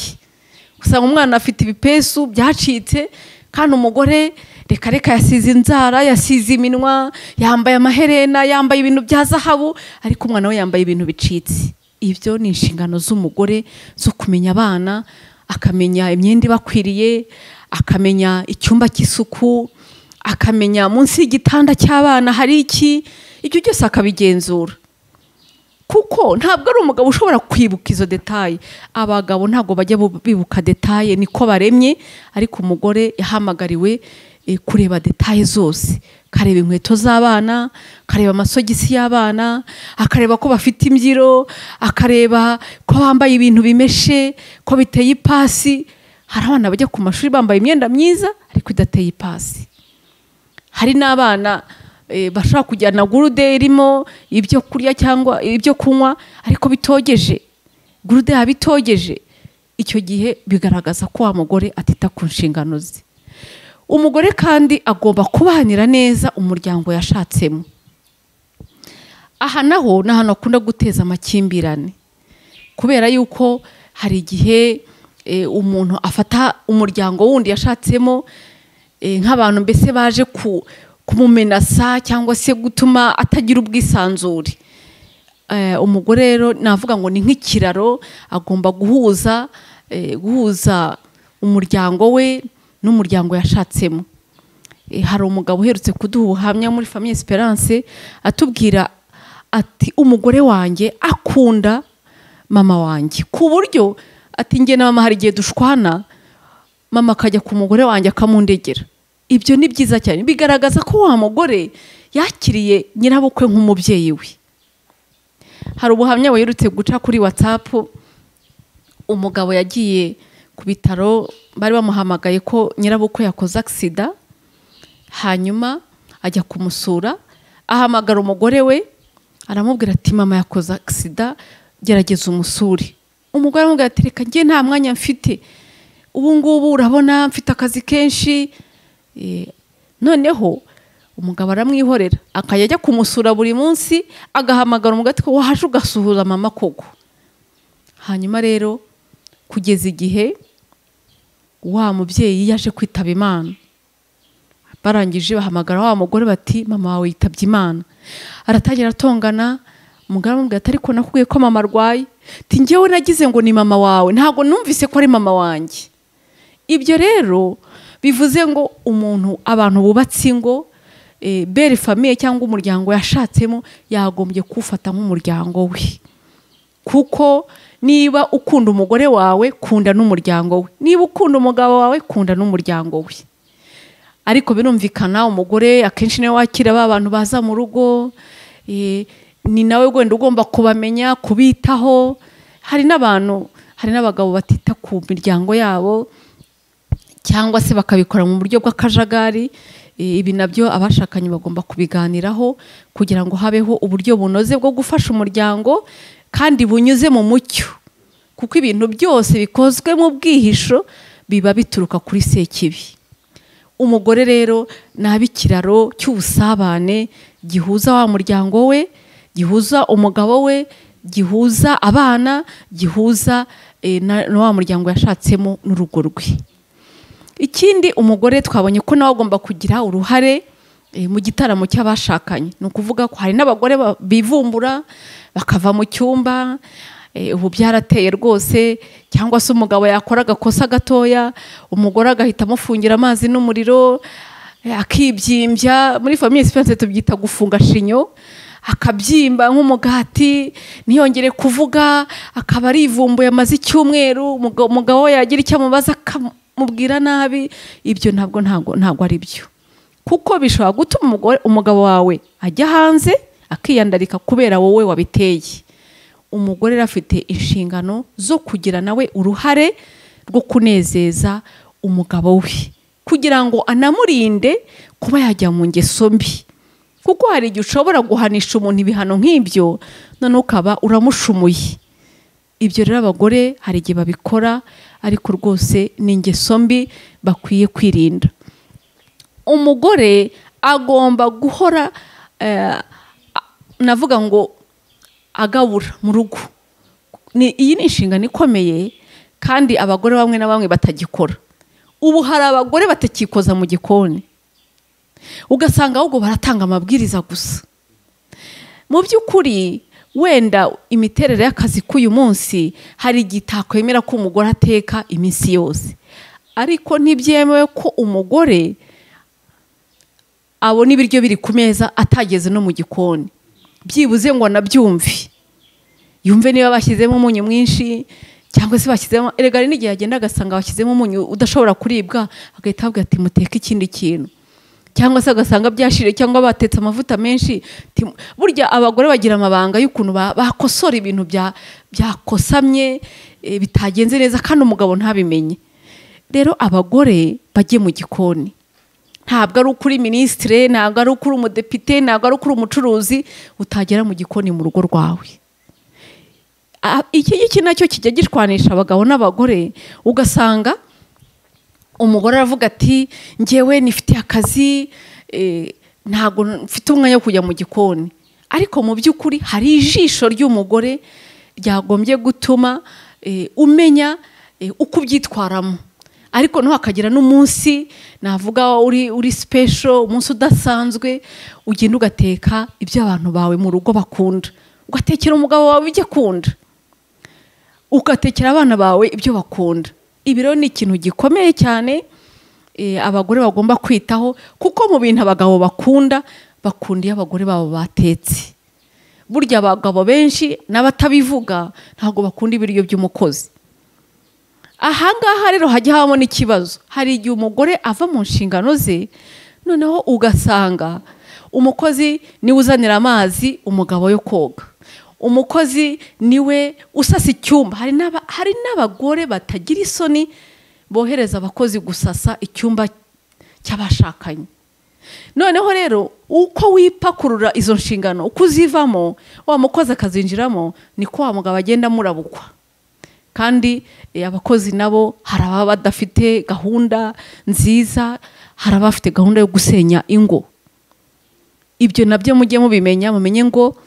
usanga umwana afite ibipesu byacitse kandi umugore reka reka yasize inzara yasize iminwa yambaye amaherena yambaye ibintu bya zahabu ariko umwana we yambaye ibintu bicitse ibyo ni inshingano z'umugore zo kumenya abana akamenya imyenda ibakwiriye akamenya icyumba cy'isuku akamenya munsi y'igitanda cy'abana hari iki ibyo byose akabigenzura kuko ntabwo ari umugabo ushobora kwibuka izo detaye abagabo ntabwo bajya bu- bibuka detaye niko baremye ariko umugore yahamagariwe eh, kureba detaye zose akareba inkweto z'abana akareba amasogisi y'abana akareba ko bafite imbyiro akareba ko bambaye ibintu bimeshe ko biteye ipasi hari abana bajya ku mashuri bambaye imyenda myiza ariko idateye ipasi hari n'abana eh, bashobora kujyana gurude irimo ibyo kurya cyangwa ibyo kunywa ariko bitogeje gurude yaba itogeje icyo gihe bigaragaza ko wa mugore atita ku nshingano ze umugore kandi agomba kubanira neza umuryango yashatsemo aha naho ni ahantu hakunda guteza amakimbirane kubera yuko hari igihe eh, umuntu afata umuryango wundi yashatsemo eh, nk'abantu mbese baje ku- kumumenasa cyangwa se gutuma atagira ubwisanzure Eh, umugore rero navuga ngo ni nk'ikiraro agomba guhuza eh, guhuza umuryango we n'umuryango yashatsemo Eh, hari umugabo uherutse kuduha ubuhamya muri famiye esperance atubwira ati umugore wanjye akunda mama wanjye ku buryo ati njye na mama hari igihe dushwana mama akajya ku mugore wanjye akamundegera ibyo ni byiza cyane bigaragaza ko wa mugore yakiriye nyirabukwe nk'umubyeyi we hari ubuhamya buherutse guca kuri watsapu umugabo yagiye ku bitaro bari bamuhamagaye ko nyirabukwe yakoze agisida hanyuma ajya kumusura ahamagara umugore we aramubwira ati mama yakoze agisida gerageza umusure umugore aramubwira ati reka njye nta mwanya mfite ubu ngubu urabona mfite akazi kenshi Eh, noneho umugabo aramwihorera akajya ajya kumusura buri munsi agahamagara umugore ati ko waje ugasuhuza mama koko hanyuma rero kugeza igihe wa mubyeyi yaje kwitaba imana barangije bahamagara wa mugore bati mama wawe yitabye imana aratangira atongana umugore aramubwira ati ariko nakubwiye ko mama arwaye ati njyewe nagize ngo ni mama wawe ntabwo numvise ko ari mama wanjye ibyo rero bivuze ngo umuntu abantu bubatse ingo eh, bere famiye cyangwa umuryango yashatsemo yagombye kuwufata nk'umuryango we kuko niba ukunda umugore wawe kunda n'umuryango we niba ukunda umugabo wawe kunda n'umuryango we ariko birumvikana umugore akenshi niwe wakira ba bantu baza mu rugo eh, ni nawe wenda ugomba kubamenya kubitaho hari n'abantu hari n'abagabo batita ku miryango yabo cyangwa se bakabikora mu buryo bw'akajagari Eh, ibi nabyo abashakanye bagomba kubiganiraho kugira ngo habeho uburyo bunoze bwo gufasha umuryango kandi bunyuze mu mucyo kuko ibintu byose bikozwe mu bwihisho biba bituruka kuri sekibi umugore rero ni abe ikiraro cy'ubusabane gihuza wa muryango we gihuza umugabo we gihuza abana gihuza eh, na na wa muryango yashatsemo n'urugo rwe ikindi umugore twabonye ko nawe agomba kugira uruhare eh, mu gitaramo cy'abashakanye ni ukuvuga ko hari n'abagore ba- bivumbura bakava mu cyumba Eh, ubu byarateye rwose cyangwa se umugabo yakora agakosa gatoya umugore agahita amufungira amazi n'umuriro eh, akibyimbya muri famiye sipense tubyita gufunga shinyo akabyimba nk'umugati ntiyongere kuvuga akaba arivumbuye amaze icyumweru umugabo umugabo we yagira icyo amubaza akamubwira nabi ibyo ntabwo ntabwo ntabwo ari byo kuko bishobora gutuma umugore umugabo wawe ajya hanze akiyandarika kubera wowe wabiteye umugore rero afite inshingano zo kugira nawe uruhare rwo kunezeza umugabo we kugira ngo anamurinde kuba yajya mu ngeso mbi kuko hari igihe ushobora guhanisha umuntu ibihano nk'ibyo none ukaba uramushumuye ibyo rero abagore hari igihe babikora ariko rwose ni ingeso mbi bakwiye kwirinda umugore agomba guhora eh, a- navuga ngo agabura mu rugo Ni- iyi ni inshingano ikomeye kandi abagore bamwe na bamwe batagikora ubu hari abagore batakikoza mu gikoni ugasanga ahubwo baratanga amabwiriza gusa mu by'ukuri wenda imiterere y'akazi k'uyu munsi hari igihe itakwemera ko umugore ateka iminsi yose ariko ntibyemewe ko umugore abona ibiryo biri ku meza atageze no mu gikoni byibuze ngo anabyumve yumve niba bashyizemo umunyu mwinshi cyangwa se bashyizemo erega hari n'igihe yagenda agasanga bashyizemo umunyu udashobora kuribwa agahita avuga ati muteke ikindi kintu cyangwa se agasanga byashirire cyangwa batetse amavuta menshi Ti- burya abagore bagira amabanga y'ukuntu ba- bakosora ibintu bya- byakosamye eh, bitagenze neza kandi umugabo ntabimenye rero abagore bajye mu gikoni ntabwo ari uko uri minisitire ntabwo ari uko uri umudepite ntabwo ari uko uri umucuruzi utagera mu gikoni mu rugo rwawe A- iki ngiki nacyo kijya gishwanisha abagabo n'abagore ugasanga umugore aravuga ati ngewe nifitiye akazi eh, ntabwo mfite umwanya wo kujya mu gikoni ariko mu by'ukuri hari ijisho ry'umugore ryagombye gutuma eh, umenya eh, uko ubyitwaramo ariko ntuhakagira n'umunsi navuga uri uri special umunsi udasanzwe ugenda ugateka ibyo abantu bawe mu rugo bakunda ugatekera umugabo wawe ibyo akunda ugatekera abana bawe ibyo bakunda ibi rero ni ikintu gikomeye cyane eh, abagore bagomba kwitaho kuko mu bintu abagabo bakunda bakunda iyo abagore babo batetse burya abagabo benshi n'abatabivuga ntabwo bakunda ibiryo by'umukozi ahangaha rero hajya habamo n'ikibazo hari igihe umugore ava mu nshingano ze noneho ugasanga umukozi niwe uzanira amazi umugabo yo koga umukozi niwe usasa icyumba hari n'aba- hari n'abagore batagira isoni bohereza abakozi gusasa icyumba cy'abashakanye noneho rero uko wipakurura izo nshingano uko uzivamo wa mukozi akazinjiramo niko wa mugabo agenda amurabukwa kandi eh, abakozi nabo hari ababa badafite gahunda nziza hari abafite gahunda yo gusenya ingo ibyo nabyo mujye mubimenya mumenye ngo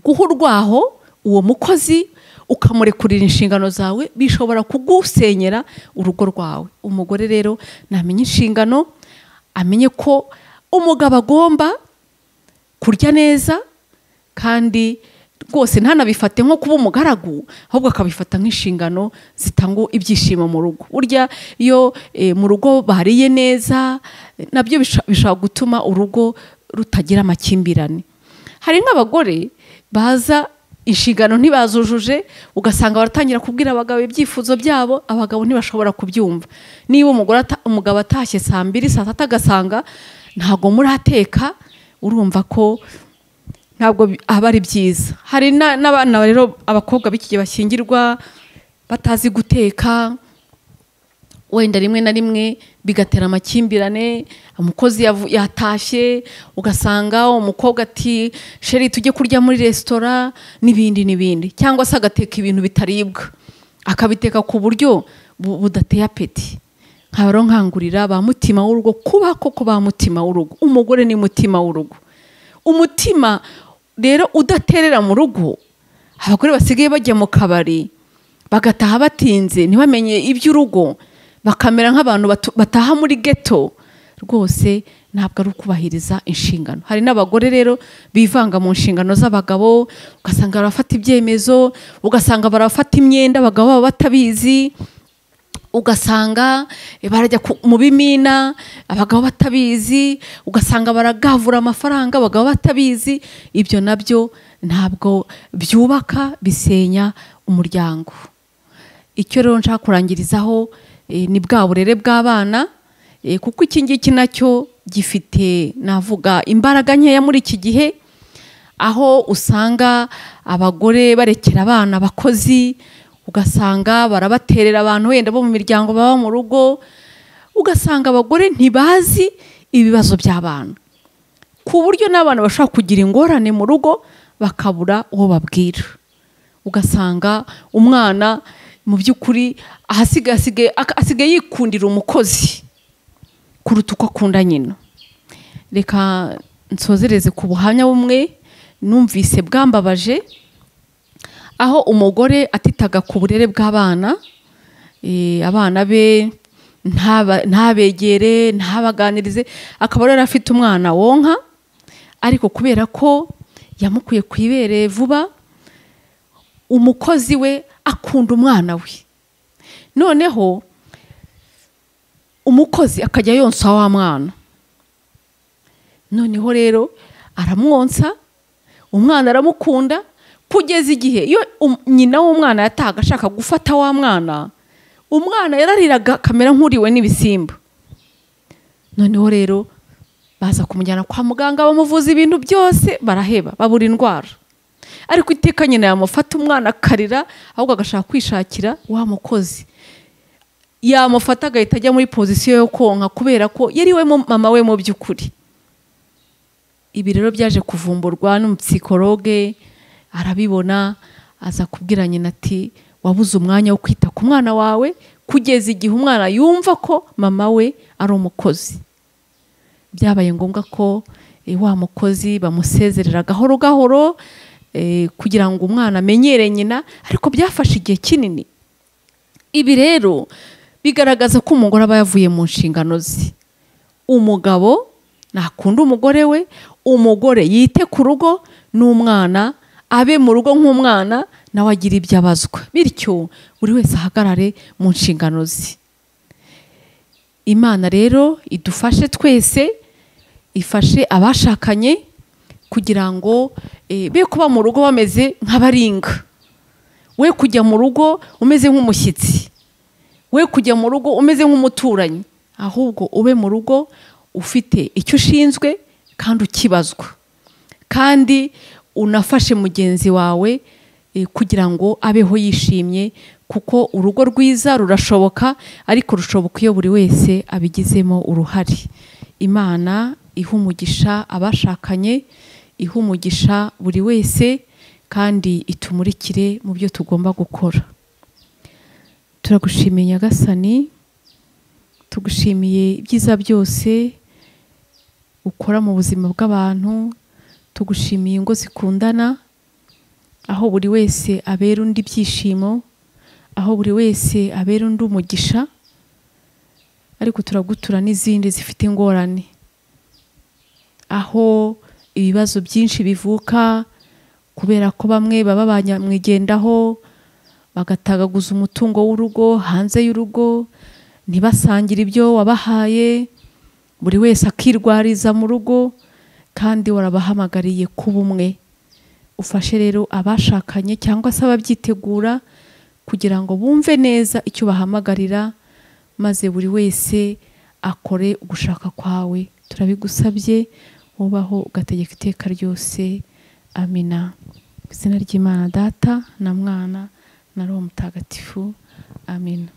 guha urwaho uwo mukozi ukamurekurira inshingano zawe bishobora kugusenyera urugo rwawe umugore rero namenye inshingano amenye ko umugabo agomba kurya neza kandi rwose ntanabifate nko kuba umugaragu ahubwo akabifata nk'inshingano zitanga ibyishimo mu rugo burya iyo eh, mu rugo bariye neza eh, nabyo bisho- bishobora gutuma urugo rutagira amakimbirane hari nk'abagore baza inshingano ntibazujuje ugasanga baratangira kubwira abagabo ibyifuzo byabo abagabo ntibashobora kubyumva niba umugore ata- umugabo atashye saa mbiri saa tatu agasanga ntabwo murateka urumva ko ntabwo bi- aba ari byiza hari na- n'abana rero abakobwa b'iki gihe bashyingirwa batazi guteka wenda rimwe na rimwe bigatera amakimbirane umukozi yavu- yatashye ugasanga umukobwa ati sheri tujye kurya muri resitora n'ibindi n'ibindi cyangwa se agateka ibintu bitaribwa akabiteka ku buryo bu- budateye apeti nkaba rero nkangurira ba mutima w'urugo kuba koko ba mutima w'urugo umugore ni mutima w'urugo umutima rero udaterera mu rugo abagore basigaye bajya mu kabari bagataha batinze ntibamenye iby'urugo bakamera nk'abantu batu- bataha muri geto rwose ntabwo ari ukubahiriza inshingano hari n'abagore rero bivanga mu nshingano z'abagabo ugasanga barafata ibyemezo ugasanga barafata imyenda abagabo baba batabizi ugasanga eh, barajya ku- mu bimina abagabo batabizi ugasanga baragavura amafaranga abagabo batabizi ibyo nabyo ntabwo byubaka bisenya umuryango icyo rero nshaka kurangirizaho eh, ni bwa burere bw'abana eh, kuko iki ngiki nacyo gifite navuga imbaraga nkeya muri iki gihe aho usanga abagore barekera abana abakozi ugasanga barabaterera abantu wenda bo mu miryango baba mu rugo ugasanga abagore ntibazi ibibazo by'abana ku buryo n'abana bashobora kugira ingorane mu rugo bakabura uwo babwira ugasanga umwana mu by'ukuri ahasigaye asigaye- ak- asigaye yikundira umukozi kuruta uko akunda nyina reka nsozereze ku buhamya bumwe numvise bwambabaje aho umugore atitaga ku burere bw'abana eh, abana be ntaba- ntabegere ntabaganirize akaba rero afite umwana wonka ariko kubera ko yamukuye ku ibere vuba umukozi we akunda umwana we noneho umukozi akajya yonsa wa mwana noneho rero aramwonsa umwana aramukunda kugeza igihe iyo um- nyina w'umwana yatahaga ashaka gufata wa mwana umwana yarariraga akamera nk'uriwe n'ibisimba noneho rero baza kumujyana kwa muganga bamuvuza ibintu byose baraheba babura indwara ariko iteka nyina yamufata umwana akarira ahubwo agashaka kwishakira wa mukozi yamufata agahita ajya muri pozisiyo yo konka kubera ko yari we mu- mama we mu by'ukuri ibi rero byaje kuvumburwa n'umupsikologe arabibona aza kubwira nyina ati wabuze umwanya wo kwita ku mwana wawe kugeza igihe umwana yumva ko mama we ari umukozi byabaye ngombwa ko eh, wa mukozi bamusezerera gahoro gahoro eh, kugira ngo umwana amenyere nyina ariko byafashe igihe kinini ibi rero bigaragaza ko umugore aba yavuye mu nshingano ze umugabo nakunda umugore we umugore yite ku rugo n'umwana abe mu rugo nk'umwana nawe agira ibyo abazwa bityo buri wese ahagarare mu nshingano ze imana rero idufashe twese ifashe abashakanye kugira ngo eh, be kuba mu rugo bameze nk'abaringa we kujya mu rugo umeze nk'umushyitsi we kujya mu rugo umeze nk'umuturanyi ahubwo ube mu rugo ufite icyo ushinzwe kandi ukibazwa kandi unafashe mugenzi wawe eh, kugira ngo abeho yishimye kuko urugo rwiza rurashoboka ariko rushoboka iyo buri wese abigizemo uruhare imana iha umugisha abashakanye iha umugisha buri wese kandi itumurikire mu byo tugomba gukora turagushimiye nyagasani tugushimiye ibyiza byose ukora mu buzima bw'abantu tugushimiye ingo zikundana aho buri wese abera undi ibyishimo aho buri wese abera undi umugisha ariko turagutura n'izindi zifite ingorane aho ibibazo byinshi bivuka kubera ko bamwe baba banyamwigendaho bagatagaguza umutungo w'urugo hanze y'urugo ntibasangire ibyo wabahaye buri wese akirwariza mu rugo kandi warabahamagariye kuba umwe ufashe rero abashakanye cyangwa se ababyitegura kugira ngo bumve neza icyo bahamagarira maze buri wese akore ugushaka kwawe turabigusabye ubaho ugategeka iteka ryose amina Mu izina ry'imana data na mwana na roho mutagatifu amina